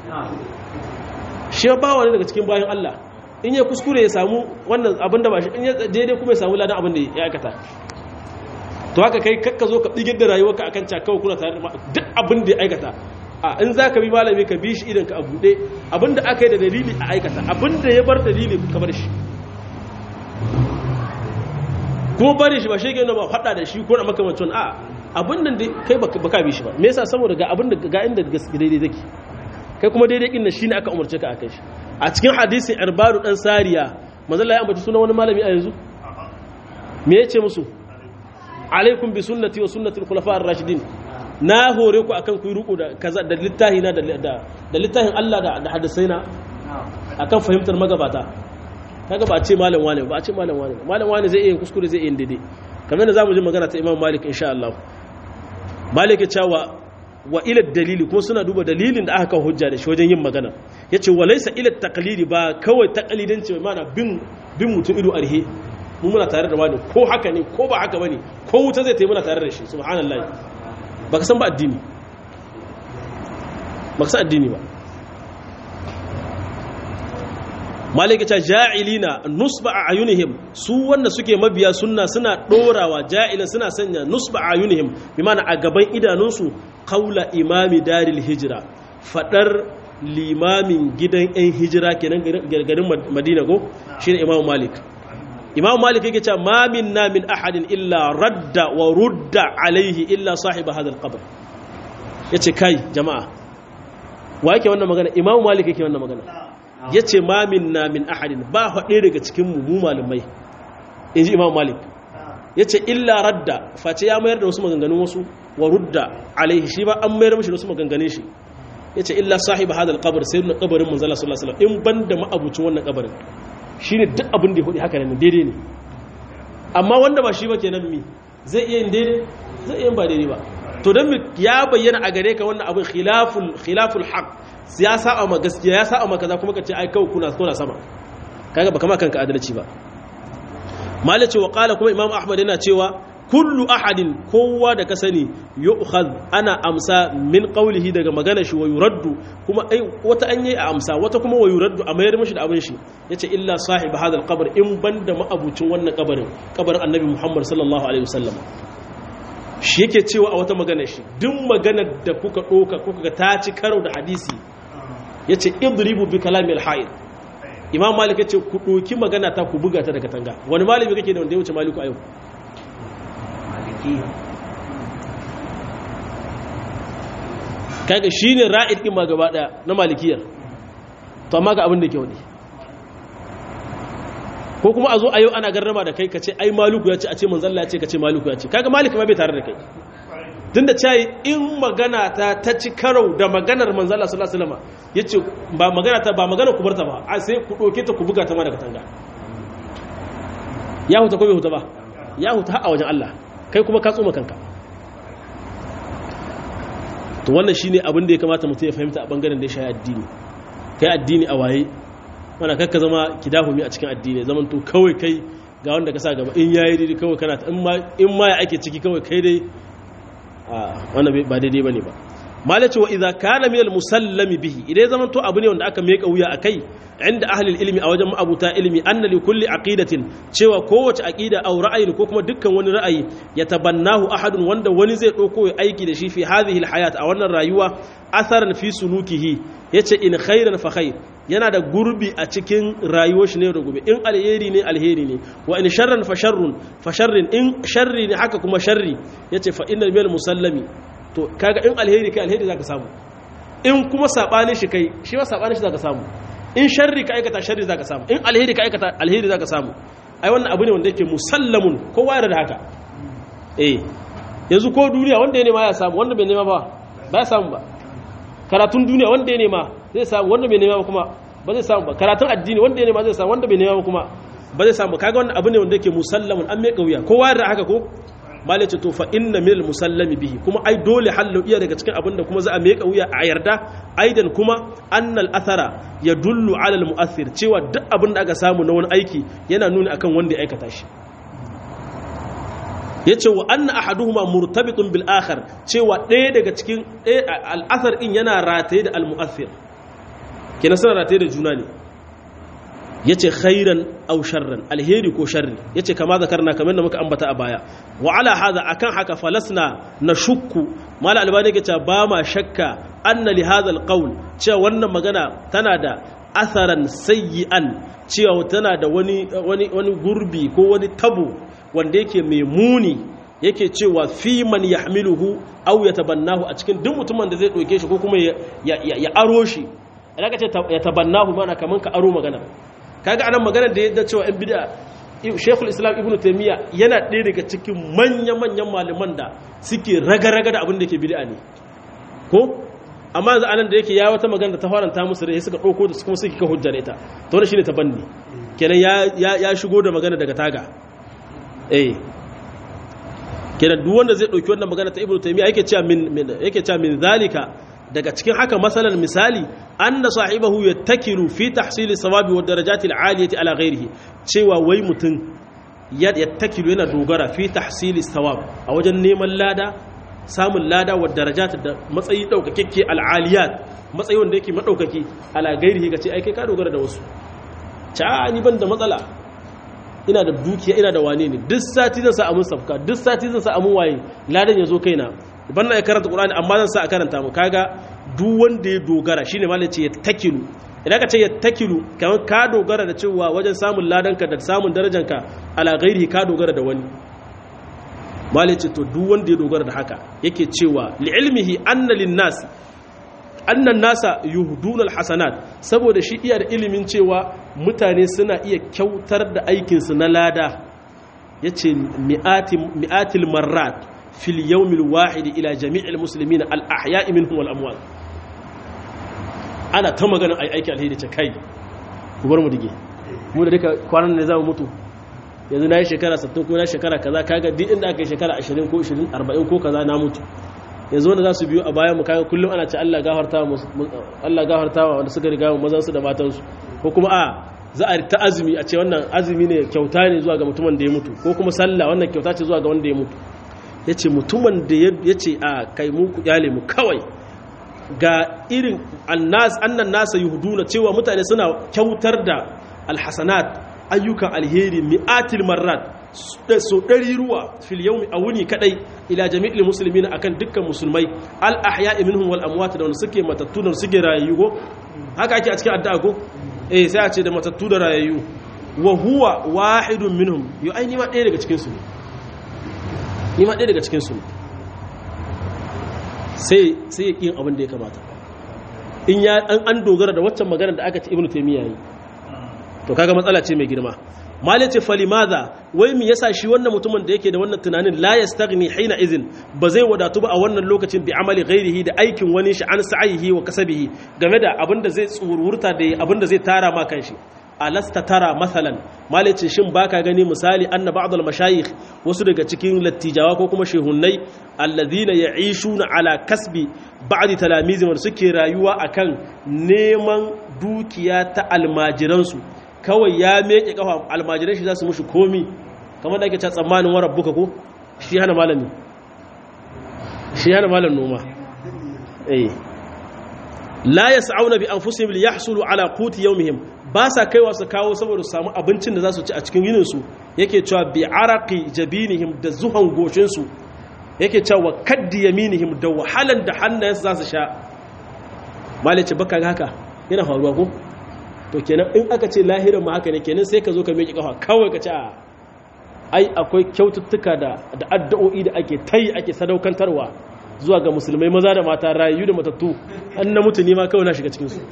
shi ba wani daga cikin bayan Allah in ya kuskure ya samu wannan abin da ba shi in ya daidai kuma ya samu ladan abin da ya aikata to haka kai kakka zo ka digir da rayuwarka akan cakawa kuna tare da duk abin da ya aikata a in za ka bi malami ka bi shi idan ka a buɗe abinda aka yi da dalili a aikata abinda ya bar dalili ka bar shi kuma bari shi ba shi ke ba faɗa da shi ko na makamacin a abinda da kai baka bi shi ba me yasa saboda ga abinda ga inda daidai zaki kai kuma daidai kin shi ne aka umarce ka akan shi a cikin hadisin irbadu dan sariya manzon ya ambaci sunan wani malami a yanzu me yace musu alaikum bi sunnati wa sunnati al-khulafa ar-rashidin na hore ku akan ku yi ruku da kaza da littahi na da littahin Allah da da hadisai na akan fahimtar magabata kaga ba a ce malam wane ba a ce malam wane malam wane zai iya kuskure zai iya daidai kamar da zamu ji magana ta Imam Malik insha Allah Malik ya cewa wa ila dalili kuma suna duba dalilin da aka kawo hujja da shi wajen yin magana yace wa laysa ila taqlidi ba kawai taqlidanci ba mana bin bin mutum ido arhe mu muna tare da wani ko haka ne ko ba haka bane ko wuta zai tayi muna tare da shi subhanallahi baka san ba addini baka san addini ba malika ta ja'ilina nusba a ayunihim su wanda suke mabiya sunna suna dorawa ja'ila suna sanya nusba a ayunihim bi mana a gaban idanunsu kaula imami daril hijira fadar limamin gidan yan hijira kenan garin madina go shine imam malik imam malik yake cewa ma minna min ahadin illa radda wa rudda alaihi illa sahiba hadha alqabr yace kai jama'a wa yake wannan magana imam malik yake wannan magana yace ma minna min ahadin ba haɗe daga cikin mu mu malamai inji imam malik yace illa radda face ya mayar da wasu maganganun wasu wa rudda alaihi shi ba an mayar mishi da wasu maganganun shi yace illa sahibi hadal qabr sai na kabarin manzo Allah sallallahu alaihi wasallam in banda ma'abucin wannan kabarin shine duk abin da ya hudi haka ne daidai ne amma wanda ba shi ba kenan mi zai iya yin daidai zai iya ba daidai ba to don ya bayyana a gare ka wannan abin khilaful khilaful haq ya sa'a ma gaskiya ya sa'a ma kaza kuma ka ce ai kawai kuna kuna sama kaga ba kama kanka adalci ba malace wa qala kuma imam ahmad yana cewa kullu ahadin kowa da ka sani yu'khadh ana amsa min qawlihi daga magana shi wa yuraddu kuma ai wata an yi a amsa wata kuma wa yuraddu a mayar mishi da abin shi yace illa sahib hadal qabr in banda ma'abucin wannan kabarin kabarin annabi muhammad sallallahu alaihi wasallam shi yake cewa a wata magana shi duk maganar da kuka doka kuka ga ta ci karo da hadisi yace idribu bi kalamil hayy imam malik yace ku doki magana ta ku buga ta daga tanga wani malami kake da wanda ya wuce maliku a yau kaga shine ra'id din ma gaba daya na malikiyar to amma ga abin da ke wani ko kuma a zo a yau ana garrama da kai ka ce ai maluku ya ce a ce manzalla ya ce ka ce maluku ya ce kaga malik ma bai tare da kai tunda cayi in magana ta ta ci karau da maganar manzalla sallallahu alaihi wasallam yace ba magana ta ba magana ku barta ba a sai ku doke ta ku buga ta ma daga tanga ya huta ko bai huta ba ya huta har a wajen Allah kai kuma ka tsoma kanka to wannan shine abin da ya kamata mutum ya fahimta a bangaren da ya shayi addini kai addini a waye mana kakka zama kidahumi a cikin addini zaman to kawai kai ga wanda ka sa gaba in yayi daidai kawai kana in ma ya ake ciki kawai kai dai a wannan ba daidai bane ba malace wa idza kana min al-musallami bihi idan zaman to abu ne wanda aka meka wuya akai inda ahli ilmi a wajen ma'abuta ilmi anna li kulli aqidatin cewa kowace aqida aw ra'ayin ko kuma dukkan wani ra'ayi ya tabannahu ahadun wanda wani zai dauko ya aiki da shi fi hadhihi al-hayat a wannan rayuwa asaran fi sulukihi yace in khairan fa khair yana da gurbi a cikin rayuwar shi ne da gobe in alheri ne alheri ne wa in sharran fa sharrun fa sharrin in sharri ne haka kuma sharri yace fa innal bil musallami to kaga in alheri kai alheri zaka samu in kuma sabani shi kai shi ma sabani shi zaka samu in sharri ka aikata sharri zaka samu in alheri ka aikata alheri zaka samu ai wannan abu ne wanda yake musallamun kowa yana da haka eh yanzu ko duniya wanda ya nema ya samu wanda bai nema ba ba ya samu ba karatun duniya wanda ya nema zai samu wanda bai nema ba kuma ba zai samu ba karatun addini wanda ya nema zai samu wanda bai nema ba kuma ba zai samu kaga wannan abu ne wanda yake musallamun an mai kauya kowa da haka ko mala ce to fa inna minal musallami bihi kuma ai dole hallo iya daga cikin abin da kuma za a mai kauya a yarda aidan kuma annal athara yadullu ala al mu'athir cewa duk abin da aka samu na wani aiki yana nuni akan wanda ya aikata shi yace wa anna ahaduhuma murtabitun bil akhar cewa ɗaya daga cikin al athar din yana rataye da al mu'athir kenan suna rataye da juna ne yace khairan aw sharran alheri ko sharri yace kama zakarna kamar da muka ambata a baya wa ala hadha akan haka falasna nashukku mala albani yake cewa ba ma shakka anna li hadha alqawl cewa wannan magana tana da atharan sayyi'an cewa tana da wani wani wani gurbi ko wani tabo wanda yake mai muni yake cewa fi man yahmiluhu aw yatabannahu a cikin duk mutumin da zai doke shi ko kuma ya aro shi idan ka ce ya tabannahu mana kaman ka aro magana kaga anan maganar da yadda cewa 'yan bid'a Sheikhul Islam Ibn Taymiyyah yana ɗaya daga cikin manya-manyan malaman da suke raga-raga da abin da ke bid'a ne ko amma yanzu anan da yake ya wata magana da ta faranta musu rai suka ɗauko da kuma suke ka hujjar ita to wannan shine tabanni kenan ya ya shigo da magana daga taga eh kenan duk wanda zai ɗauki wannan magana ta Ibn Taymiyyah yake cewa min yake cewa min zalika daga cikin haka masalan misali anna sahibahu yattakilu fi tahsili sawabi wa darajati al'aliyati ala ghairihi cewa wai mutum yattakilu yana dogara fi tahsili sawab a wajen neman lada samun lada wa darajati da matsayi daukakekke al'aliyat matsayi wanda yake madaukaki ala ghairihi kace ai kai ka dogara da wasu ta ni ban da matsala ina da dukiya ina da wane ne duk sati zan sa amun safka duk sati zan sa amun waye ladan ya zo kaina ban na karanta qur'ani amma zan sa a karanta mu kaga duk wanda ya dogara shine malai ce ya takilu idan ka ce ya takilu kamar ka dogara da cewa wajen samun ladanka da samun darajanka ala ghairihi ka dogara da wani malai ce to duk wanda ya dogara da haka yake cewa li ilmihi anna lin nas annan nasa yuhduna alhasanat saboda shi iya da ilimin cewa mutane suna iya kyautar da aikinsu na lada yace mi'atil marrat fil yawmil wahid ila jami'il muslimin al ahya'i minhum wal amwat ana ta magana ai aiki alheri ce kai ku bar mu dige mu da duka kwanan ne za mu mutu yanzu na yi shekara 60 ko na shekara kaza kaga duk inda aka yi shekara 20 ko 20 40 ko kaza na mutu yanzu wanda za su biyo a bayan mu kaga kullum ana ce Allah gafarta mu Allah gafarta wa wanda suka riga mu mazan su da matan su ko kuma a za a ta azumi a ce wannan azumi ne kyauta ne zuwa ga mutumin da ya mutu ko kuma sallah wannan kyauta ce zuwa ga wanda ya mutu yace mutumin da yace a kai mu ku kyale mu kawai ga irin annas annan nasa yuhduna cewa mutane suna kyautar da alhasanat ayyukan alheri mi'atil marrat so ɗari ruwa fil yawmi a wuni kadai ila jami'il muslimin akan dukkan musulmai al ahya'i minhum wal amwat da wanda suke matattu da suke rayayyu ko haka ake a cikin addu'a ko eh sai a ce da matattu da rayayyu wa huwa wahidun minhum yo ai ni ma ɗaya daga cikin su ne ni ma ɗaya daga cikin su ne sai sai ya yin abin da ya kamata in ya an dogara da waccan magana da aka ci ibnu taymiya yi to kaga matsala ce mai girma malai ce falimaza wai mi yasa shi wannan mutumin da yake da wannan tunanin la yastaghni hina izin ba zai wadatu ba a wannan lokacin bi amali ghairihi da aikin wani shi an sa'ihi wa kasabihi game da abinda zai tsururta da abinda zai tara ma kanshi alasta tara masalan malai ce shin baka gani misali anna ba'd al mashayikh wasu daga cikin lattijawa ko kuma shehunnai alladhina ya'ishuna ala kasbi ba'd talamizim suke rayuwa akan neman dukiya ta almajiransu kawai ya meke kafa almajiran shi za su mushi komi kamar da ake ta tsammanin warar buka ko shi hana malami shi hana malam noma eh la yas'auna bi anfusihim li yahsulu ala quti yawmihim ba sa kaiwa su kawo saboda su samu abincin da za su ci a cikin yinin su yake cewa bi araqi jabinihim da zuhan goshin su yake cewa kaddi yaminihim da wahalan da hannayensu za su sha malice baka haka yana faruwa ko to kenan in aka ce lahirin ma haka ne kenan sai ka zo ka miƙi kafa kawai ka ce a ai akwai kyaututtuka da da addu'o'i da ake tayi ake sadaukantarwa zuwa ga musulmai maza da mata rayu da matattu an na mutu ma kawai na shiga cikin su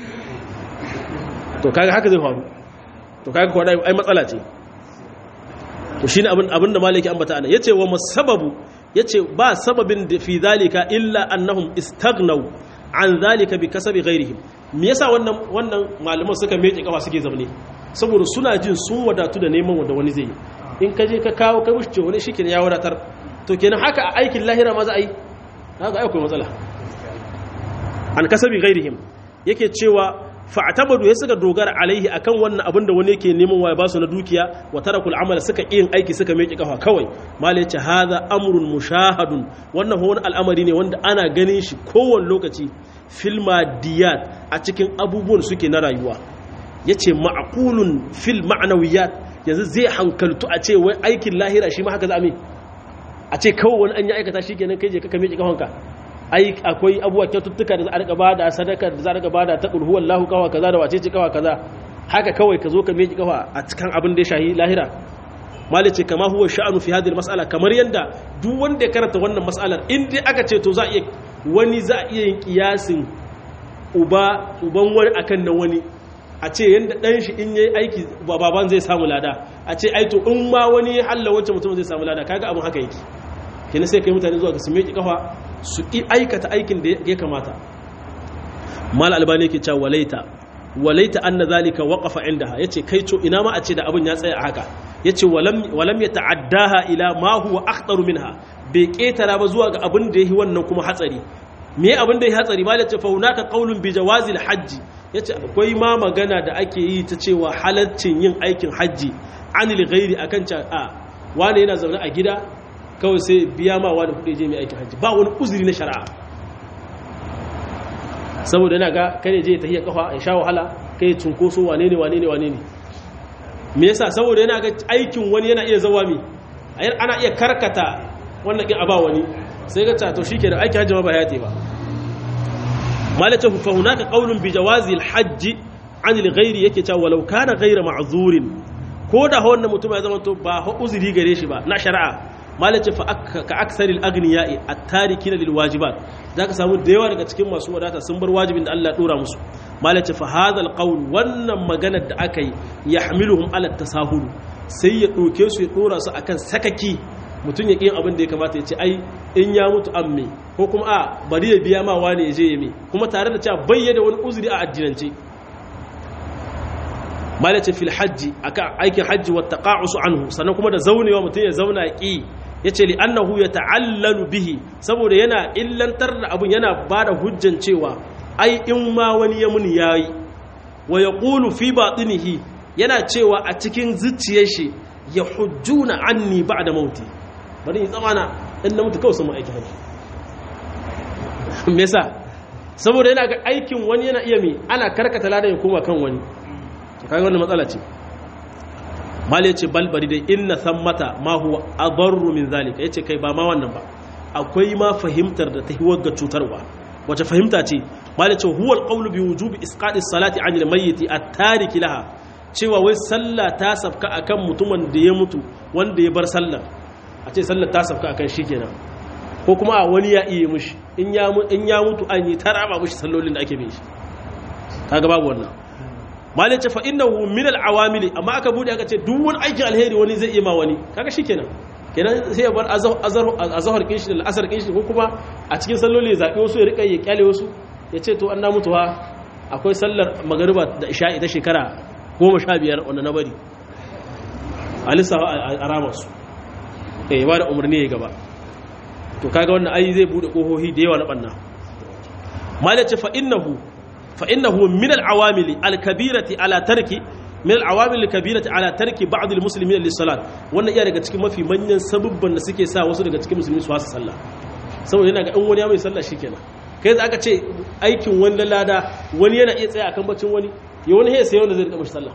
to kaga haka zai faru to kaga kuwa ai matsala ce to shine abin abin da malaki ambata ana yace wa masababu yace ba sababin da fi zalika illa annahum istaghnaw an zalika bi kasabi ghairihim me yasa wannan wannan malaman suka meke kafa suke zamne saboda suna jin sun wadatu da neman wanda wani zai yi in ka je ka kawo kai mushi wani shi ya wadatar to kenan haka a aikin lahira ma za a yi haka akwai matsala an kasabi ghairihim yake cewa fa'tabadu ya suka dogara alaihi akan wannan abin da wani yake neman wa ya basu na dukiya wa tarakul amala suka yin aiki suka meke kafa kawai malai ce hadha amrun mushahadun wannan wani al'amari ne wanda ana ganin shi kowane lokaci filma diyat a cikin abubuwan suke na rayuwa yace ma'qulun fil ma'nawiyat yanzu zai hankaltu a ce wai aikin lahira shi ma haka za a a ce kawai wani an yi aikata shi kenan kai je ka meke kafanka ai akwai abubuwa kyaututtuka da za a rika bada sadaka da za a rika bada ta kulhu wallahu kawa kaza da wacece kawa kaza haka kawai ka zo ka meki kawa a cikin abin da ya shahi lahira mali ce kama huwa sha'anu fi hadhihi mas'ala kamar yanda duk wanda ya karanta wannan mas'alar in dai aka ce to za a iya wani za a iya yin kiyasin uba uban wani akan na wani a ce yanda dan shi in yayi aiki baban zai samu lada a ce ai to in ma wani ya halla wancan mutum zai samu lada kaga abin haka yake kenan sai kai mutane zuwa ga su meki kafa su ƙi aikata aikin da ya kamata mal albani yake cewa walaita walaita anna zalika waqafa indaha yace kai to ina ma a ce da abin ya tsaya a haka yace walam walam yata'addaha ila ma huwa akhtaru minha bai ketara ba zuwa ga abin da yahi wannan kuma hatsari me abin da yahi hatsari mal yace fa hunaka qaulun bi jawazil hajji yace akwai ma magana da ake yi ta cewa halaccin yin aikin hajji anil ghairi akan ca a wani yana zaune a gida kawai sai biya ma wani kudi je mai aikin hajji ba wani uzuri na shari'a saboda yana ga kare je ta hiyar kafa ya sha wahala kai cunkoso wane ne wane ne wane ne me yasa saboda yana ga aikin wani yana iya zawa mi ana iya karkata wannan kin aba wani sai ga to shike da aikin hajji ma ba ya ba malaka fa hunaka qawlun bi jawazi al-hajj an al-ghairi yake cewa walau kana ghayra ma'zurin ko da wannan mutum ya zama to ba uzuri gare shi ba na shari'a malace fa ka aksaril agniya'i at-tarikina lil wajibat zaka samu da yawa daga cikin masu wadata sun bar wajibin da Allah dora musu malace fa hadha al-qawl wannan maganar da aka yi yahmiluhum ala tasahul sai ya doke su ya dora su akan sakaki mutun ya kin abin da ya kamata ya ce ai in ya mutu amme ko kuma a bari ya biya ma wani ya je ya me kuma tare da cewa bayyana wani uzuri a addinance malace fil hajji aka aikin hajji wa taqa'usu anhu sannan kuma da zaunewa mutum ya zauna ki yace li annahu yata'allalu bihi saboda yana illantar da abun yana bada hujjan cewa ai in ma wani ya muni yayi wa yaqulu fi batinihi yana cewa a cikin zuciyar shi ya hujjuna anni ba'da mauti bari in tsamana in na mutu kawai sun aikin hajji me yasa saboda yana ga aikin wani yana iya mi ana karkata ladan ya koma kan wani kaga wannan matsala ce mal yace balbari dai inna thammata ma huwa adarru min zalika yace kai ba ma wannan ba akwai ma fahimtar da ta hiwar ga cutarwa wace fahimta ce mal yace huwa alqawlu bi wujubi isqati salati anil mayyit at-tarik laha cewa wai sallah ta safka akan mutumin da ya mutu wanda ya bar sallar a ce sallar ta safka akan shi kenan ko kuma a wani ya iya mushi in ya in ya mutu an yi taraba mushi sallolin da ake bin shi kaga babu wannan malai ce fa innahu min al-awamil amma aka bude aka ce duk wani aikin alheri wani zai iya ma wani kaga shikenan kenan sai ya bar azhar kin shi da asar kin shi ko kuma a cikin salloli zabi wasu ya rika ya kyale wasu ya ce to an na mutuwa akwai sallar magariba da isha'i ta shekara 15 wanda na bari alisa a ramar su eh ba da umarni ya gaba to kaga wannan ai zai bude kohohi da yawa na banna malai ce fa innahu فإنه من العوامل الكبيرة على ترك من العوامل الكبيرة على ترك بعض المسلمين للصلاة wannan iya daga cikin mafi manyan sabubban da suke sa wasu daga cikin musulmi su hasa sallah saboda yana ga in wani ya mai sallah shikenan kai za aka ce aikin wani lada wani yana iya tsaya akan bacin wani ya wani ya sai wanda zai rika mashi sallah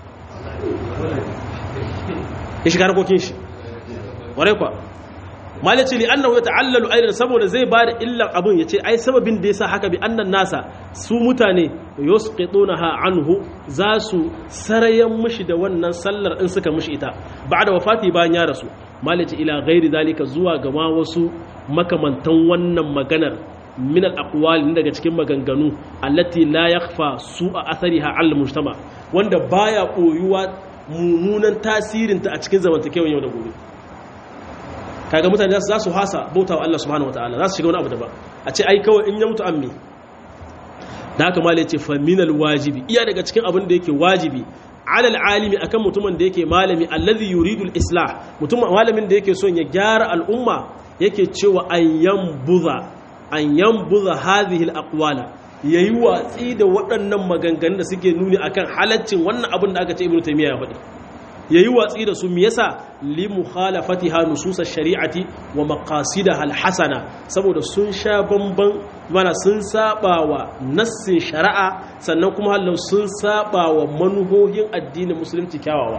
ya shiga harkokin shi warai kwa malici li annahu yata'allalu aidan saboda zai bada illan abun yace ai sababin da yasa haka bi annan nasa su mutane yusqitunaha anhu za su sarayan mushi da wannan sallar in suka mushi ita ba'da wafati bayan ya rasu malici ila ghairi zalika zuwa ga ma wasu makamantan wannan maganar min al-aqwal daga cikin maganganu allati la yakhfa su'a athariha 'ala al-mujtama wanda baya koyuwa mummunan tasirinta a cikin zamantakewar yau da gobe kaga mutane za su hasa bauta wa Allah subhanahu wataala za su shiga wani abu daban a ce ai kawai in ya mutu amme da haka malai ce fa minal wajibi iya daga cikin abin da yake wajibi alal alimi akan mutumin da yake malami allazi yuridul islah mutum malamin da yake son ya gyara al'umma yake cewa an yambuza an yambuza hadhihi alaqwala yayi watsi da waɗannan maganganun da suke nuni akan halaccin wannan abin da aka ce ibnu taymiya ya faɗi yayi watsi da su me yasa li mukhalafatiha nusus shari'ati wa maqasidaha al-hasana saboda sun sha bamban mana sun saba wa nassin shari'a sannan kuma hallau sun saba wa manuhohin addinin musulunci kyawawa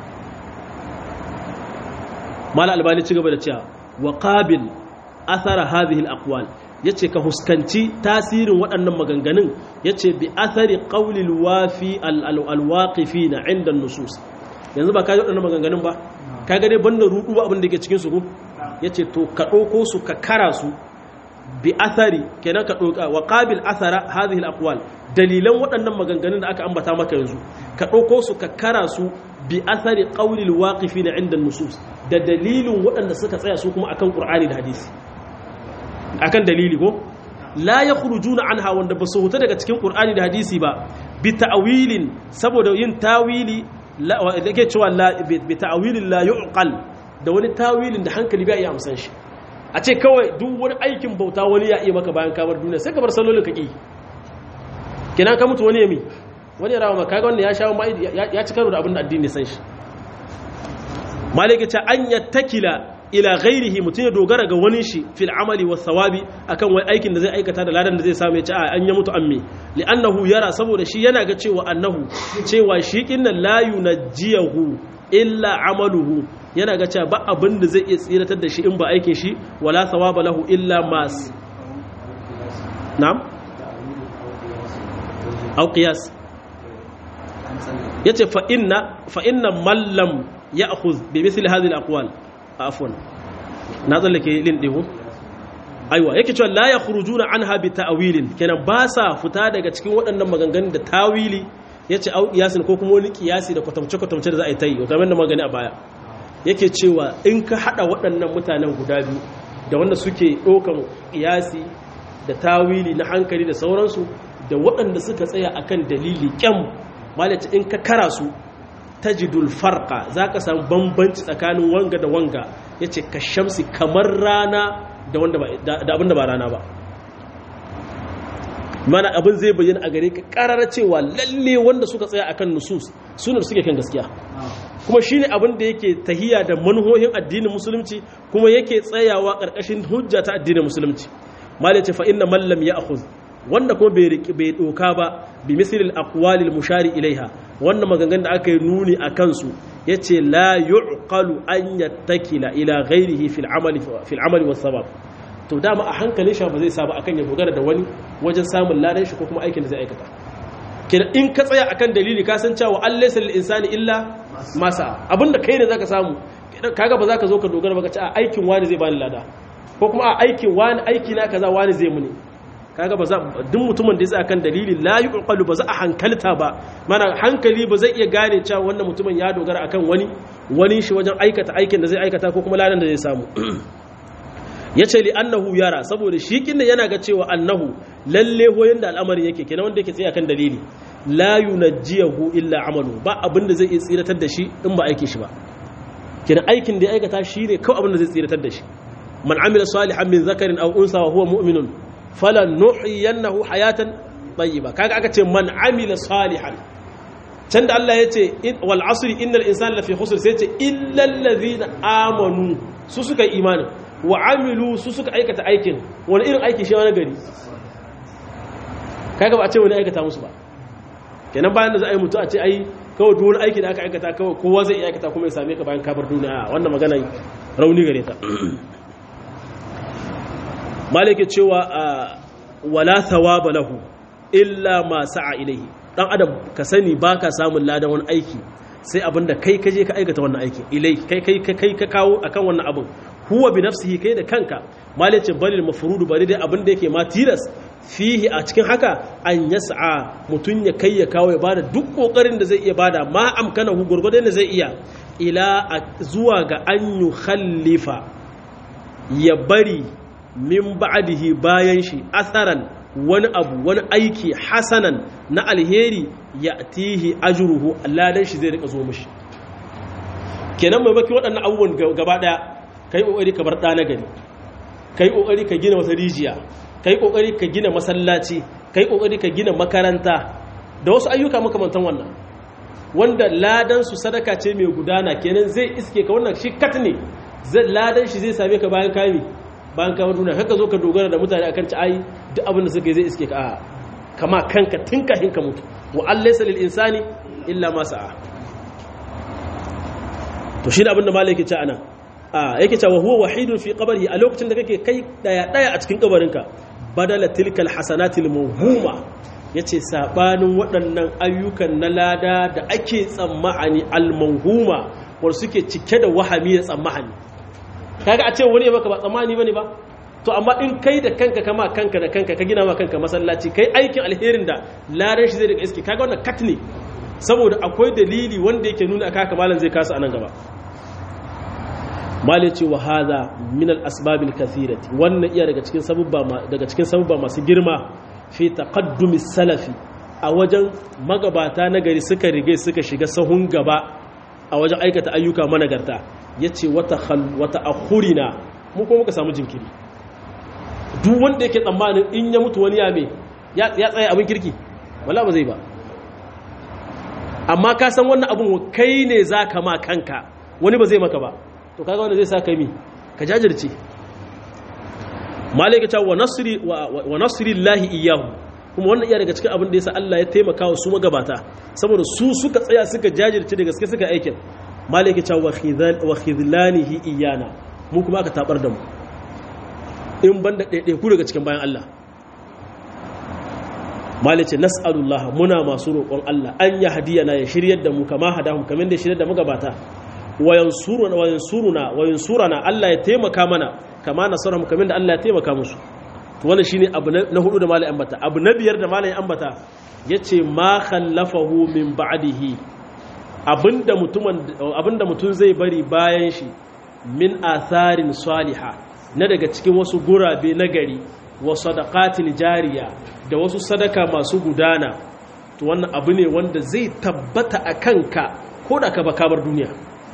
mala albani ci gaba da cewa wa qabil athara hadhihi al-aqwal yace ka huskanci tasirin waɗannan maganganun yace bi athari qawlil wafi al-waqifina 'inda an-nusus yanzu ba ka yi waɗannan maganganun ba ka gane banda rudu ba abin da ke cikinsu ko ya ce to ka ɗauko su ka kara su bi athari kenan ka ɗauka wa ƙabil athara hadhihi al-aqwal dalilan waɗannan maganganun da aka ambata maka yanzu ka ɗauko su ka kara su bi athari qawlil waqifina inda nusus da dalilin waɗanda suka tsaya su kuma akan qur'ani da hadisi akan dalili ko la yakhrujuna anha wanda ba su huta daga cikin qur'ani da hadisi ba bi ta'wilin saboda yin tawili da ke cewa bi ta'awilin la yu'qal da wani tawilin da hankali bai iya amsan shi a ce kawai duk wani aikin bauta wani ya iya maka bayan kamar duniya sai ka bar sallolin ka ki kina ka mutu wani yami wani rawa maka ga wannan ya shawo ya ci karo da abin da addini san shi malaka ce an yattakila ila ghairihi mutum ya dogara ga wani shi fil amali was sawabi akan wai aikin da zai aikata da ladan da zai samu ya ci a an ya mutu amme li'annahu yara saboda shi yana ga cewa annahu cewa shi kinnan la yunajjiyahu illa amaluhu yana ga cewa ba abin da zai iya tsiratar da shi in ba aikin shi wala thawaba lahu illa mas na'am aw qiyas yace fa inna fa inna man lam ya'khudh bi mithli hadhihi al-aqwal afwan na tsallake lin ɗihu aiwa yake cewa la ya khurujuna anha bi ta'wilin kenan ba sa fita daga cikin waɗannan maganganun da tawili yace au qiyasin ko kuma wani qiyasi da kwatamce kwatamce da za a yi tayi kamar da magani a baya yake cewa in ka hada waɗannan mutanen guda biyu da wanda suke ɗaukan qiyasi da tawili na hankali da sauransu da waɗanda suka tsaya akan dalili kyam malaci in ka kara su tajidul farqa zaka samu bambanci tsakanin wanga da wanga yace ka shamsi kamar rana da abin da ba rana ba mana abin zai bayyana a gare ka karara cewa lalle wanda suka tsaya akan nusus suna suke kan gaskiya kuma shine abin da yake tahiya da manhohin addinin musulunci kuma yake tsayawa karkashin hujja ta addinin musulunci mal yace fa inna man lam ya'khudh wanda kuma bai bai doka ba bi mislil aqwalil mushari ilaiha wannan maganganun da aka yi nuni akan su yace la yuqalu an yattakila ila ghairihi fil amali fil amali was sabab to dama a hankalin shi ba zai saba akan ya dogara da wani wajen samun ladan shi ko kuma aikin da zai aikata kina in ka tsaya akan dalili ka san cewa Allah laysa lil insani illa masa abinda kai ne zaka samu kaga ba zaka zo ka dogara ba ka ce a aikin wani zai bani lada ko kuma a aikin wani aiki na kaza wani zai muni kaga ba za duk mutumin da ya tsaya kan dalili la yuqalu ba za a hankalta ba mana hankali ba zai iya gane cewa wannan mutumin ya dogara akan wani wani shi wajen aikata aikin da zai aikata ko kuma ladan da zai samu yace li annahu yara saboda shi kinda yana ga cewa annahu lalle hoyin da al'amarin yake kenan wanda yake tsaya kan dalili la yunajjihu illa amalu ba abin da zai iya tsiratar da shi in ba aikin shi ba kenan aikin da ya aikata shine kawai abin da zai tsiratar da shi man amila salihan min zakarin aw unsa wa huwa mu'minun falan nuhiyannahu hayatan tayyiba kaga aka ce man amila salihan can da Allah ya ce wal asri innal insana lafi khusr sai ce illal ladhina amanu su suka yi imanin wa amilu su suka aikata aikin wani irin aiki shi wani gari kaga ba a ce wani aikata musu ba kenan bayan da za a yi mutu a ce ai kawai duk wani aiki da aka aikata kawai kowa zai iya aikata kuma ya same ka bayan kabar duniya wannan magana rauni gare ta malike cewa wala thawaba lahu illa ma sa'a ilaihi dan adam ka sani baka samun ladan wani aiki sai abinda kai kaje ka aikata wannan aikin ilai kai kai kai ka kawo akan wannan abin huwa bi nafsihi kai da kanka malice balil mafrudu bari dai abinda yake ma tilas fihi a cikin haka an yas'a mutun ya kai ya kawo ya bada duk kokarin da zai iya bada ma amkana hu gurgurdan da zai iya ila zuwa ga an yukhalifa ya bari min ba'dihi bayan shi asaran wani abu wani aiki hasanan na alheri ya tihi ajruhu ladan shi zai rika zo mishi kenan mai baki waɗannan abubuwan gaba ɗaya kai kokari ka bar ɗana gari kai kokari ka gina wata rijiya kai kokari ka gina masallaci kai kokari ka gina makaranta da wasu ayyuka makamantan wannan wanda ladan su sadaka ce mai gudana kenan zai iske ka wannan shi kat ne ladan shi zai same ka bayan kami bayan kamar duniya haka zo ka dogara da mutane akan ci ai duk abin da suka yi zai iske ka a kama kanka tun kafin ka mutu wa allaysa lil insani illa ma sa'a to shi da abin da malai yake ci anan a yake cewa huwa wahidun fi qabrihi a lokacin da kake kai daya daya a cikin kabarinka badala tilkal hasanatil mawhuma yace sabanin waɗannan ayyukan na lada da ake tsammani al mawhuma wanda suke cike da wahami da tsammani kaga a ce wani baka ba tsammani bane ba to amma in kai da kanka kama kanka da kanka ka gina ma kanka masallaci kai aikin alherin da ladan shi zai daga iske kaga wannan kat ne saboda akwai dalili wanda yake nuna aka haka malam zai kasa anan gaba mali ce wa hadha min al asbab al kathirati wannan iya daga cikin sababba daga cikin sababba masu girma fi taqaddumi salafi a wajen magabata na gari suka rige suka shiga sahun gaba a wajen aikata ayyuka managarta yace wata wata akhurina mu kuma muka samu jinkiri duk wanda yake tsammanin in ya mutu wani ya me ya tsaye abin kirki wala ba zai ba amma ka san wannan abin kai ne za ka ma kanka wani ba zai maka ba to kaga wanda zai sa kai mi ka jajirce malaika ta wa nasri wa nasri llahi iyyahu kuma wannan iya daga cikin abin da yasa Allah ya taimaka wa su magabata saboda su suka tsaya suka jajirce da gaske suka aikin malaika ta wa khidlanihi iyana mu kuma aka tabar da mu in banda ɗaiɗai ku daga cikin bayan Allah malice nas'alullah muna masu roƙon Allah an ya hadiyana ya shiryar da mu kama hadahum kamar da shiryar da mu gabata wa yansuruna wa yansuruna wa yansurana Allah ya taimaka mana kama nasarhum kamin da Allah ya taimaka musu to wannan shine abu na hudu da malai ambata abu na biyar da malai ambata yace ma khallafahu min ba'dihi abinda mutumin abinda mutun zai bari bayan shi min atharin salihah na daga cikin wasu gurabe na gari wa sadaqatin jariya da wasu sadaka masu gudana to wannan abu ne wanda zai tabbata a kanka ko da ka bakabar duniya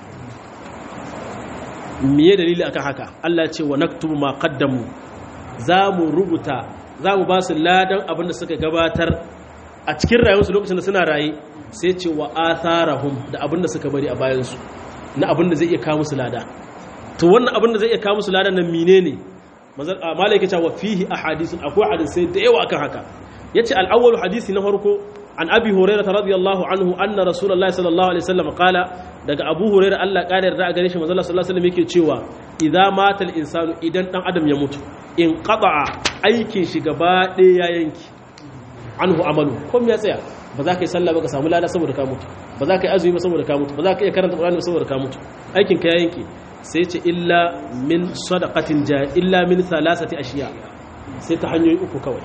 miye dalili akan haka Allah ce wa naktubu ma qaddamu za mu rubuta za mu ba su ladan abin da suka gabatar a cikin rayuwarsu lokacin da suna raye sai ce wa atharahum da abin da suka bari a bayansu na abin da zai iya kawo musu lada to wannan abin da zai iya kawo musu ladan nan menene malai yake cewa fihi ahadithun akwai hadisai da yawa akan haka yace al-awwal hadisi na farko an abi hurairah radiyallahu anhu anna rasulullahi sallallahu alaihi wasallam qala daga abu hurairah Allah kare yarda a gare shi manzo sallallahu alaihi wasallam yake cewa idza mata al-insanu idan dan adam ya mutu in qata'a aikin shi gaba ɗaya ya yanki anhu amalu kom ya tsaya ba za ka yi sallah ba ka samu lada saboda ka mutu ba za ka yi azumi ba saboda ka mutu ba za ka iya karanta qur'ani ba saboda ka mutu aikin ka ya yanke sai ce illa min sadaqatin ja illa min thalathati ashiya sai ta hanyoyi uku kawai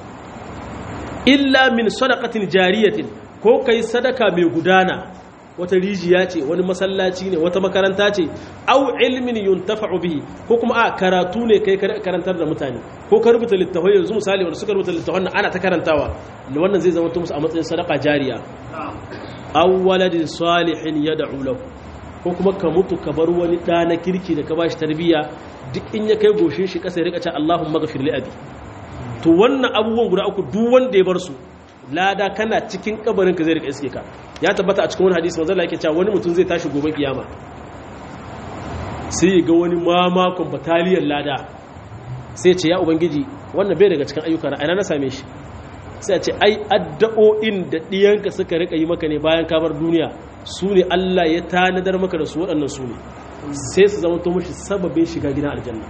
illa min sadaqatin jariyatin ko kai sadaka mai gudana wata rijiya ce wani masallaci ne wata makaranta ce au ilmin yuntafa'u bihi ko kuma a karatu ne kai karantar da mutane ko ka rubuta littafai yanzu misali wanda suka rubuta littafan ana ta karantawa da wannan zai zama musu a matsayin sadaka jariya aw waladin salihin yad'u lahu ko kuma ka mutu ka bar wani ɗa na kirki da ka bashi tarbiyya duk in ya kai goshin shi kasa ya rika ce Allahumma ghafir li abi to wannan abubuwan guda uku duk wanda ya bar su lada kana cikin kabarin ka zai rika iske ka ya tabbata a cikin wani hadisi manzo Allah yake cewa wani mutum zai tashi gobe kiyama sai ga wani mamakon bataliyar lada sai ce ya ubangiji wannan bai daga cikin ayyuka na ina na same shi sai ce ai addu'o'in da diyanka suka rika yi maka ne bayan ka bar duniya su ne Allah ya tanadar maka da su waɗannan su ne sai su zama to mashi sababin shiga gidan aljanna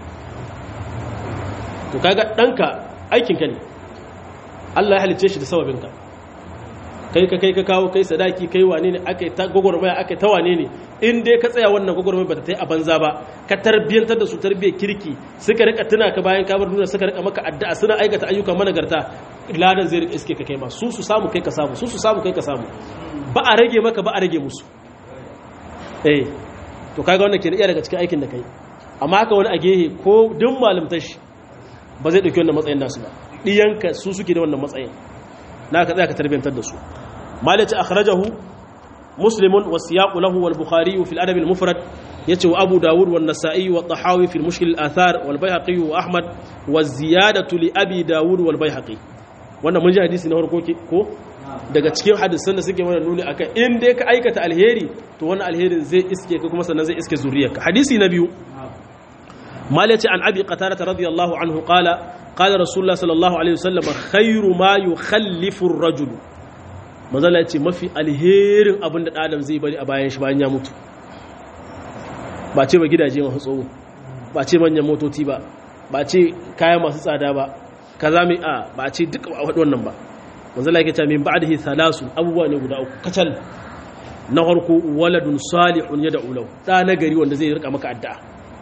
to kaga ɗanka aikinka ne Allah ya halicce shi da sababinka kai ka kai ka kawo kai sadaki kai wane ne aka ta gwagwarmaya aka ta wane ne in dai ka tsaya wannan gwagwarmaya ba ta ta yi a banza ba ka tarbiyyantar da su tarbiyyar kirki suka rika tuna ka bayan kabar duniya suka rika maka addu'a suna aikata ayyukan managarta ladan zai rika iske ka kai ma su su samu kai ka samu su su samu kai ka samu ba a rage maka ba a rage musu eh to kaga wannan ke da iya daga cikin aikin da kai amma haka wani a gehe ko duk malamtar shi ba zai dauki wannan matsayin nasu ba diyanka su suke da wannan matsayin na ka tsaya ka tarbiyantar da su malaci akhrajahu muslimun wa siyaqu lahu wal bukhari fi al adab al mufrad yace wa abu dawud wa nasa'i wa tahawi fi al mushkil al athar wal bayhaqi wa ahmad wa ziyadatu li abi dawud wal bayhaqi wannan mun ji hadisi na farko ko daga cikin hadisan da suke mana nuni akan in dai ka aikata alheri to wannan alherin zai iske ka kuma sannan zai iske zuriyarka hadisi na biyu malaci an abi qatada radiyallahu anhu qala qala rasulullah sallallahu alaihi wasallam khairu ma yukhallifu ar-rajul manzala yace mafi alherin abin da adam zai bari a bayan shi bayan ya mutu ba ce ba gidaje masu tsoho ba ce manyan motoci ba ba ce kaya masu tsada ba kaza mai a ba ce duk a wannan ba manzala yake cewa min ba'dihi thalasu abubuwa ne guda uku kacal na farko waladun salihun yad'u lahu da na gari wanda zai rika maka addu'a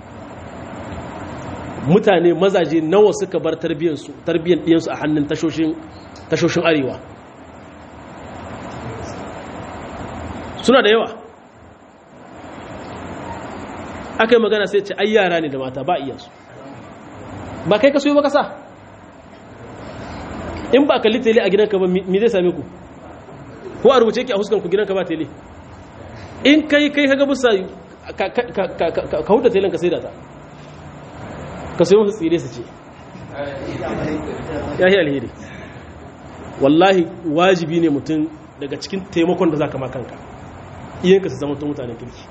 mutane mazaje nawa suka bar tarbiyyar su tarbiyyar diyan su a hannun tashoshin tashoshin arewa suna da yawa aka yi magana sai ce ai yara ne da mata ba iyansu ba kai ka soyi ba kasa in ba kalli tele a gidanka ba mi zai same ku ko a rubuce ki a huskanku gidanka ba tele in kai kai kaga busa ka huta telen ka sai da ta ka sai musu tsire su ce ya yi alheri wallahi wajibi ne mutum daga cikin taimakon da za ka ma kanka iyanka su zama ta mutanen kirki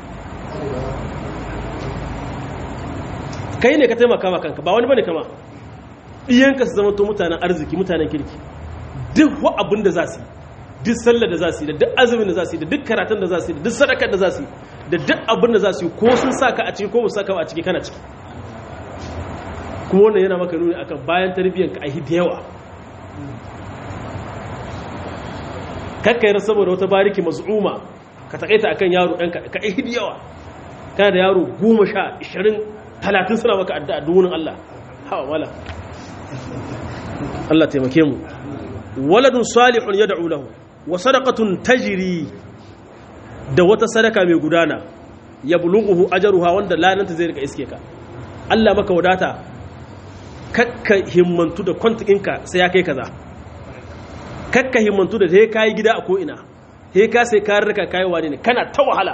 kai ne ka taimaka ma kanka ba wani bane kama ɗiyanka su zama to mutanen arziki mutanen kirki duk wa abin da za su yi duk sallar da za su yi da duk azumin da za su yi da duk karatun da za su yi da duk sadakar da za su yi da duk abin da za su yi ko sun saka a ciki ko ba saka a ciki kana ciki kuma wannan yana maka nuni akan bayan tarbiyyar ka ahi da yawa kakkayar saboda wata bariki maz'uma ka takaita akan yaro ɗan ka ihidi yawa kana da yaro goma sha ishirin talatin suna maka addu'a duwunin Allah hawa wala Allah taimake mu waladun salihun ya da'u lahu wa sadaqatun tajri da wata sadaka mai gudana ya bulughu ajruha wanda lananta zai rika iske ka Allah maka wadata kakka himmantu da kwantikinka sai ya kai kaza kakka himmantu da sai kai gida a ko ina sai ka sai ka rika kai wani ne kana ta wahala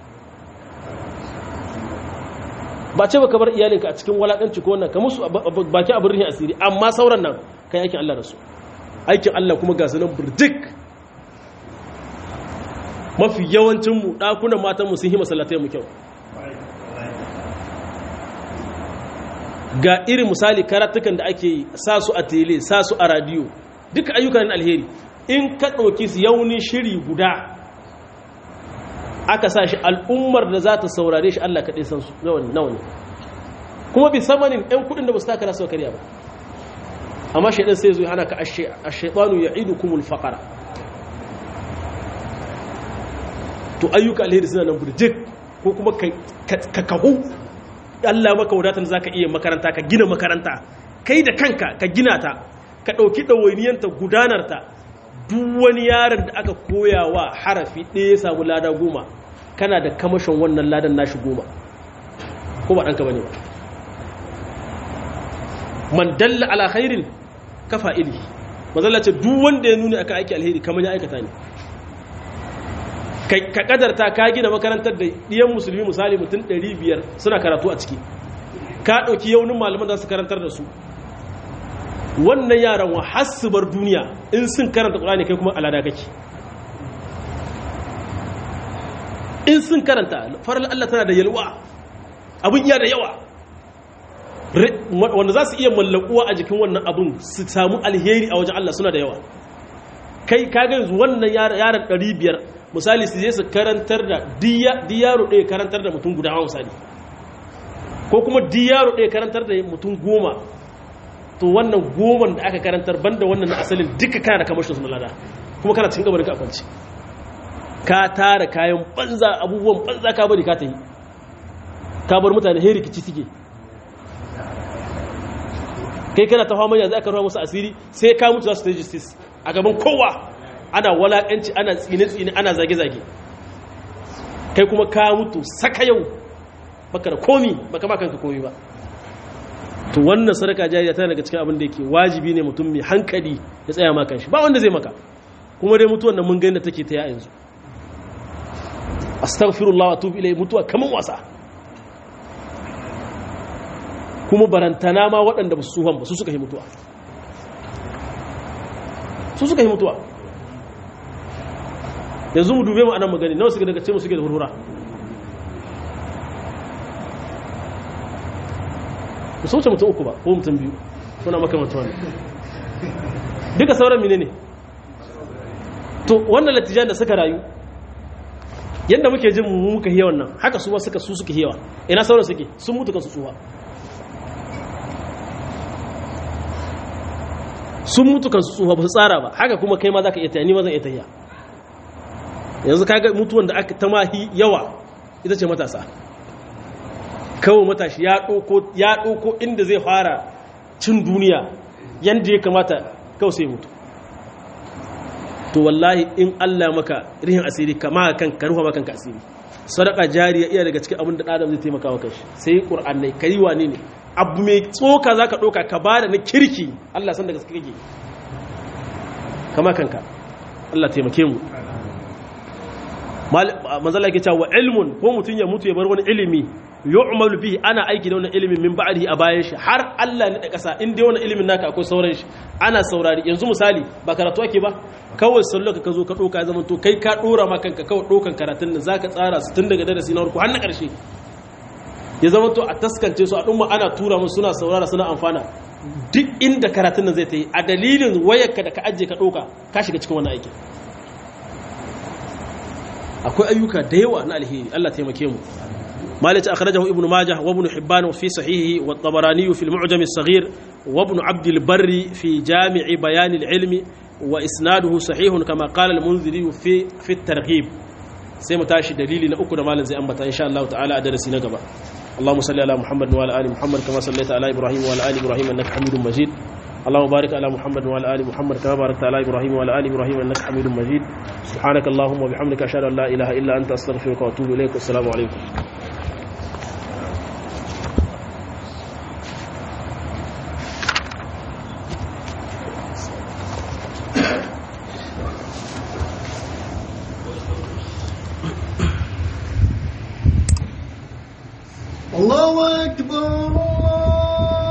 ba ce baka bar iyalinka a cikin walakanci ko wannan ka musu baki abin rihin asiri amma sauran nan kai aikin Allah da su aikin Allah kuma ga sanan burjik mafi yawancin mu dakunan matan mu sun yi masallatai mu kyau ga irin misali karatukan da ake yi sa su a tele sa su a radio duka ayyukan alheri in ka ɗauki su yauni shiri guda aka sa shi al'ummar da za ta saurare shi Allah kaɗai san su nawa ne kuma bi samanin ‘yan kuɗin da ba su taka rasu karya ba amma shaidan sai zuwa hana ka a shaidanu ya idu kumul faƙara to ayyuka alheri suna nan burjik ko kuma ka kahu Allah maka wadatar za ka iya makaranta ka gina makaranta kai da kanka ka gina ta ka ɗauki ɗawainiyanta gudanarta duk wani yaron da aka koya wa harafi ɗaya ya samu lada goma kana da kamashin wannan ladan nashi goma ko ba ɗanka ba ne ba man dalla ala khairin kafa ili mazalla ce duk wanda ya nuni aka aiki alheri kamar ya aikata ne ka kadarta ka gina makarantar da ɗiyan musulmi misali mutum 500 suna karatu a ciki ka ɗauki yaunin malaman za su karantar da su wannan yaran wa bar duniya in sun karanta ƙulani kai kuma alada kake in sun karanta farar Allah tana da yalwa abin iya da yawa wanda za su iya mallakuwa a jikin wannan abin su samu alheri a wajen Allah suna da yawa kai kaga yanzu wannan yaran 500 misali su je su karantar da diyaro ɗaya karantar da mutum guda misali ko kuma diyaro ɗaya karantar da mutum goma to wannan goman da aka karantar banda wannan na asalin duka kana da kamashin suna lada kuma kana cikin gabarin ka kwanci ka tara kayan banza abubuwan banza ka bari ka ta yi ka bar mutane heri rikici suke kai kana ta fama yanzu aka ruwa musu asiri sai ka mutu za su ta justice a gaban kowa ana walakanci ana tsine-tsine ana zage-zage kai kuma ka mutu saka yau baka da komi baka ba kanka komi ba to wannan sadaka jariya tana daga cikin abin da yake wajibi ne mutum mai hankali ya tsaya ma kanshi ba wanda zai maka kuma dai mutuwan nan mun ga da take ta yanzu astaghfirullah wa atubu ilayhi mutuwa kaman wasa kuma barantana ma waɗanda ba su suhan ba su suka yi mutuwa su suka yi mutuwa yanzu mu dube mu anan magani nawa suke daga ce mu suke da hurhura ku sauce mutum uku ba ko mutum biyu suna makamanta wani duka sauran mine ne to wannan latijan da suka rayu yadda muke jin mu muka hiyawa nan haka su ma suka su suka hiyawa ina sauran suke sun mutu kansu tsuwa sun mutu kansu tsuwa ba su tsara ba haka kuma kai ma za ka iya tayani ma zan iya tahiya yanzu kaga mutuwan da aka ta mahi yawa ita ce matasa kawo matashi ya ɗauko inda zai fara cin duniya yadda ya kamata kawo sai mutu to wallahi in Allah maka rihin asiri kama kan ka ruha maka asiri sadaka jariya iya daga cikin abin da adam zai taimaka wa kanshi sai qur'anai kai wane ne abu mai tsoka zaka ɗauka ka bada na kirki Allah san da gaske kake kama kanka Allah taimake mu manzala yake cewa ilmun ko mutum ya mutu ya bar wani ilimi yu'malu bihi ana aiki da wannan ilimin min ba'dihi a bayan shi har Allah ne da kasa in dai wannan ilimin naka akwai sauran shi ana saurari yanzu misali ba karatu ake ba kawai sallo ka zo ka doka ya to kai ka dora ma kanka kawai dokan karatun nan zaka tsara su tun daga darasi na farko har na karshe ya zama to a taskance su a dumma ana tura musu suna saurara suna amfana duk inda karatun nan zai ta yi a dalilin wayarka da ka ajiye ka doka ka shiga cikin wannan aikin akwai ayyuka da yawa na alheri Allah taimake mu مالك أخرجه ابن ماجه وابن حبان في صحيحه والطبراني في المعجم الصغير وابن عبد البر في جامع بيان العلم وإسناده صحيح كما قال المنذري في في الترغيب sai mu tashi dalili na uku da malam zai ambata insha Allah ta'ala a darasi na gaba اللهم صل على محمد وعلى ال محمد كما صليت على ابراهيم وعلى ال ابراهيم انك حميد مجيد اللهم بارك على محمد وعلى ال محمد كما باركت على ابراهيم وعلى ال ابراهيم انك حميد مجيد سبحانك اللهم وبحمدك اشهد ان لا اله الا انت استغفرك واتوب اليك والسلام عليكم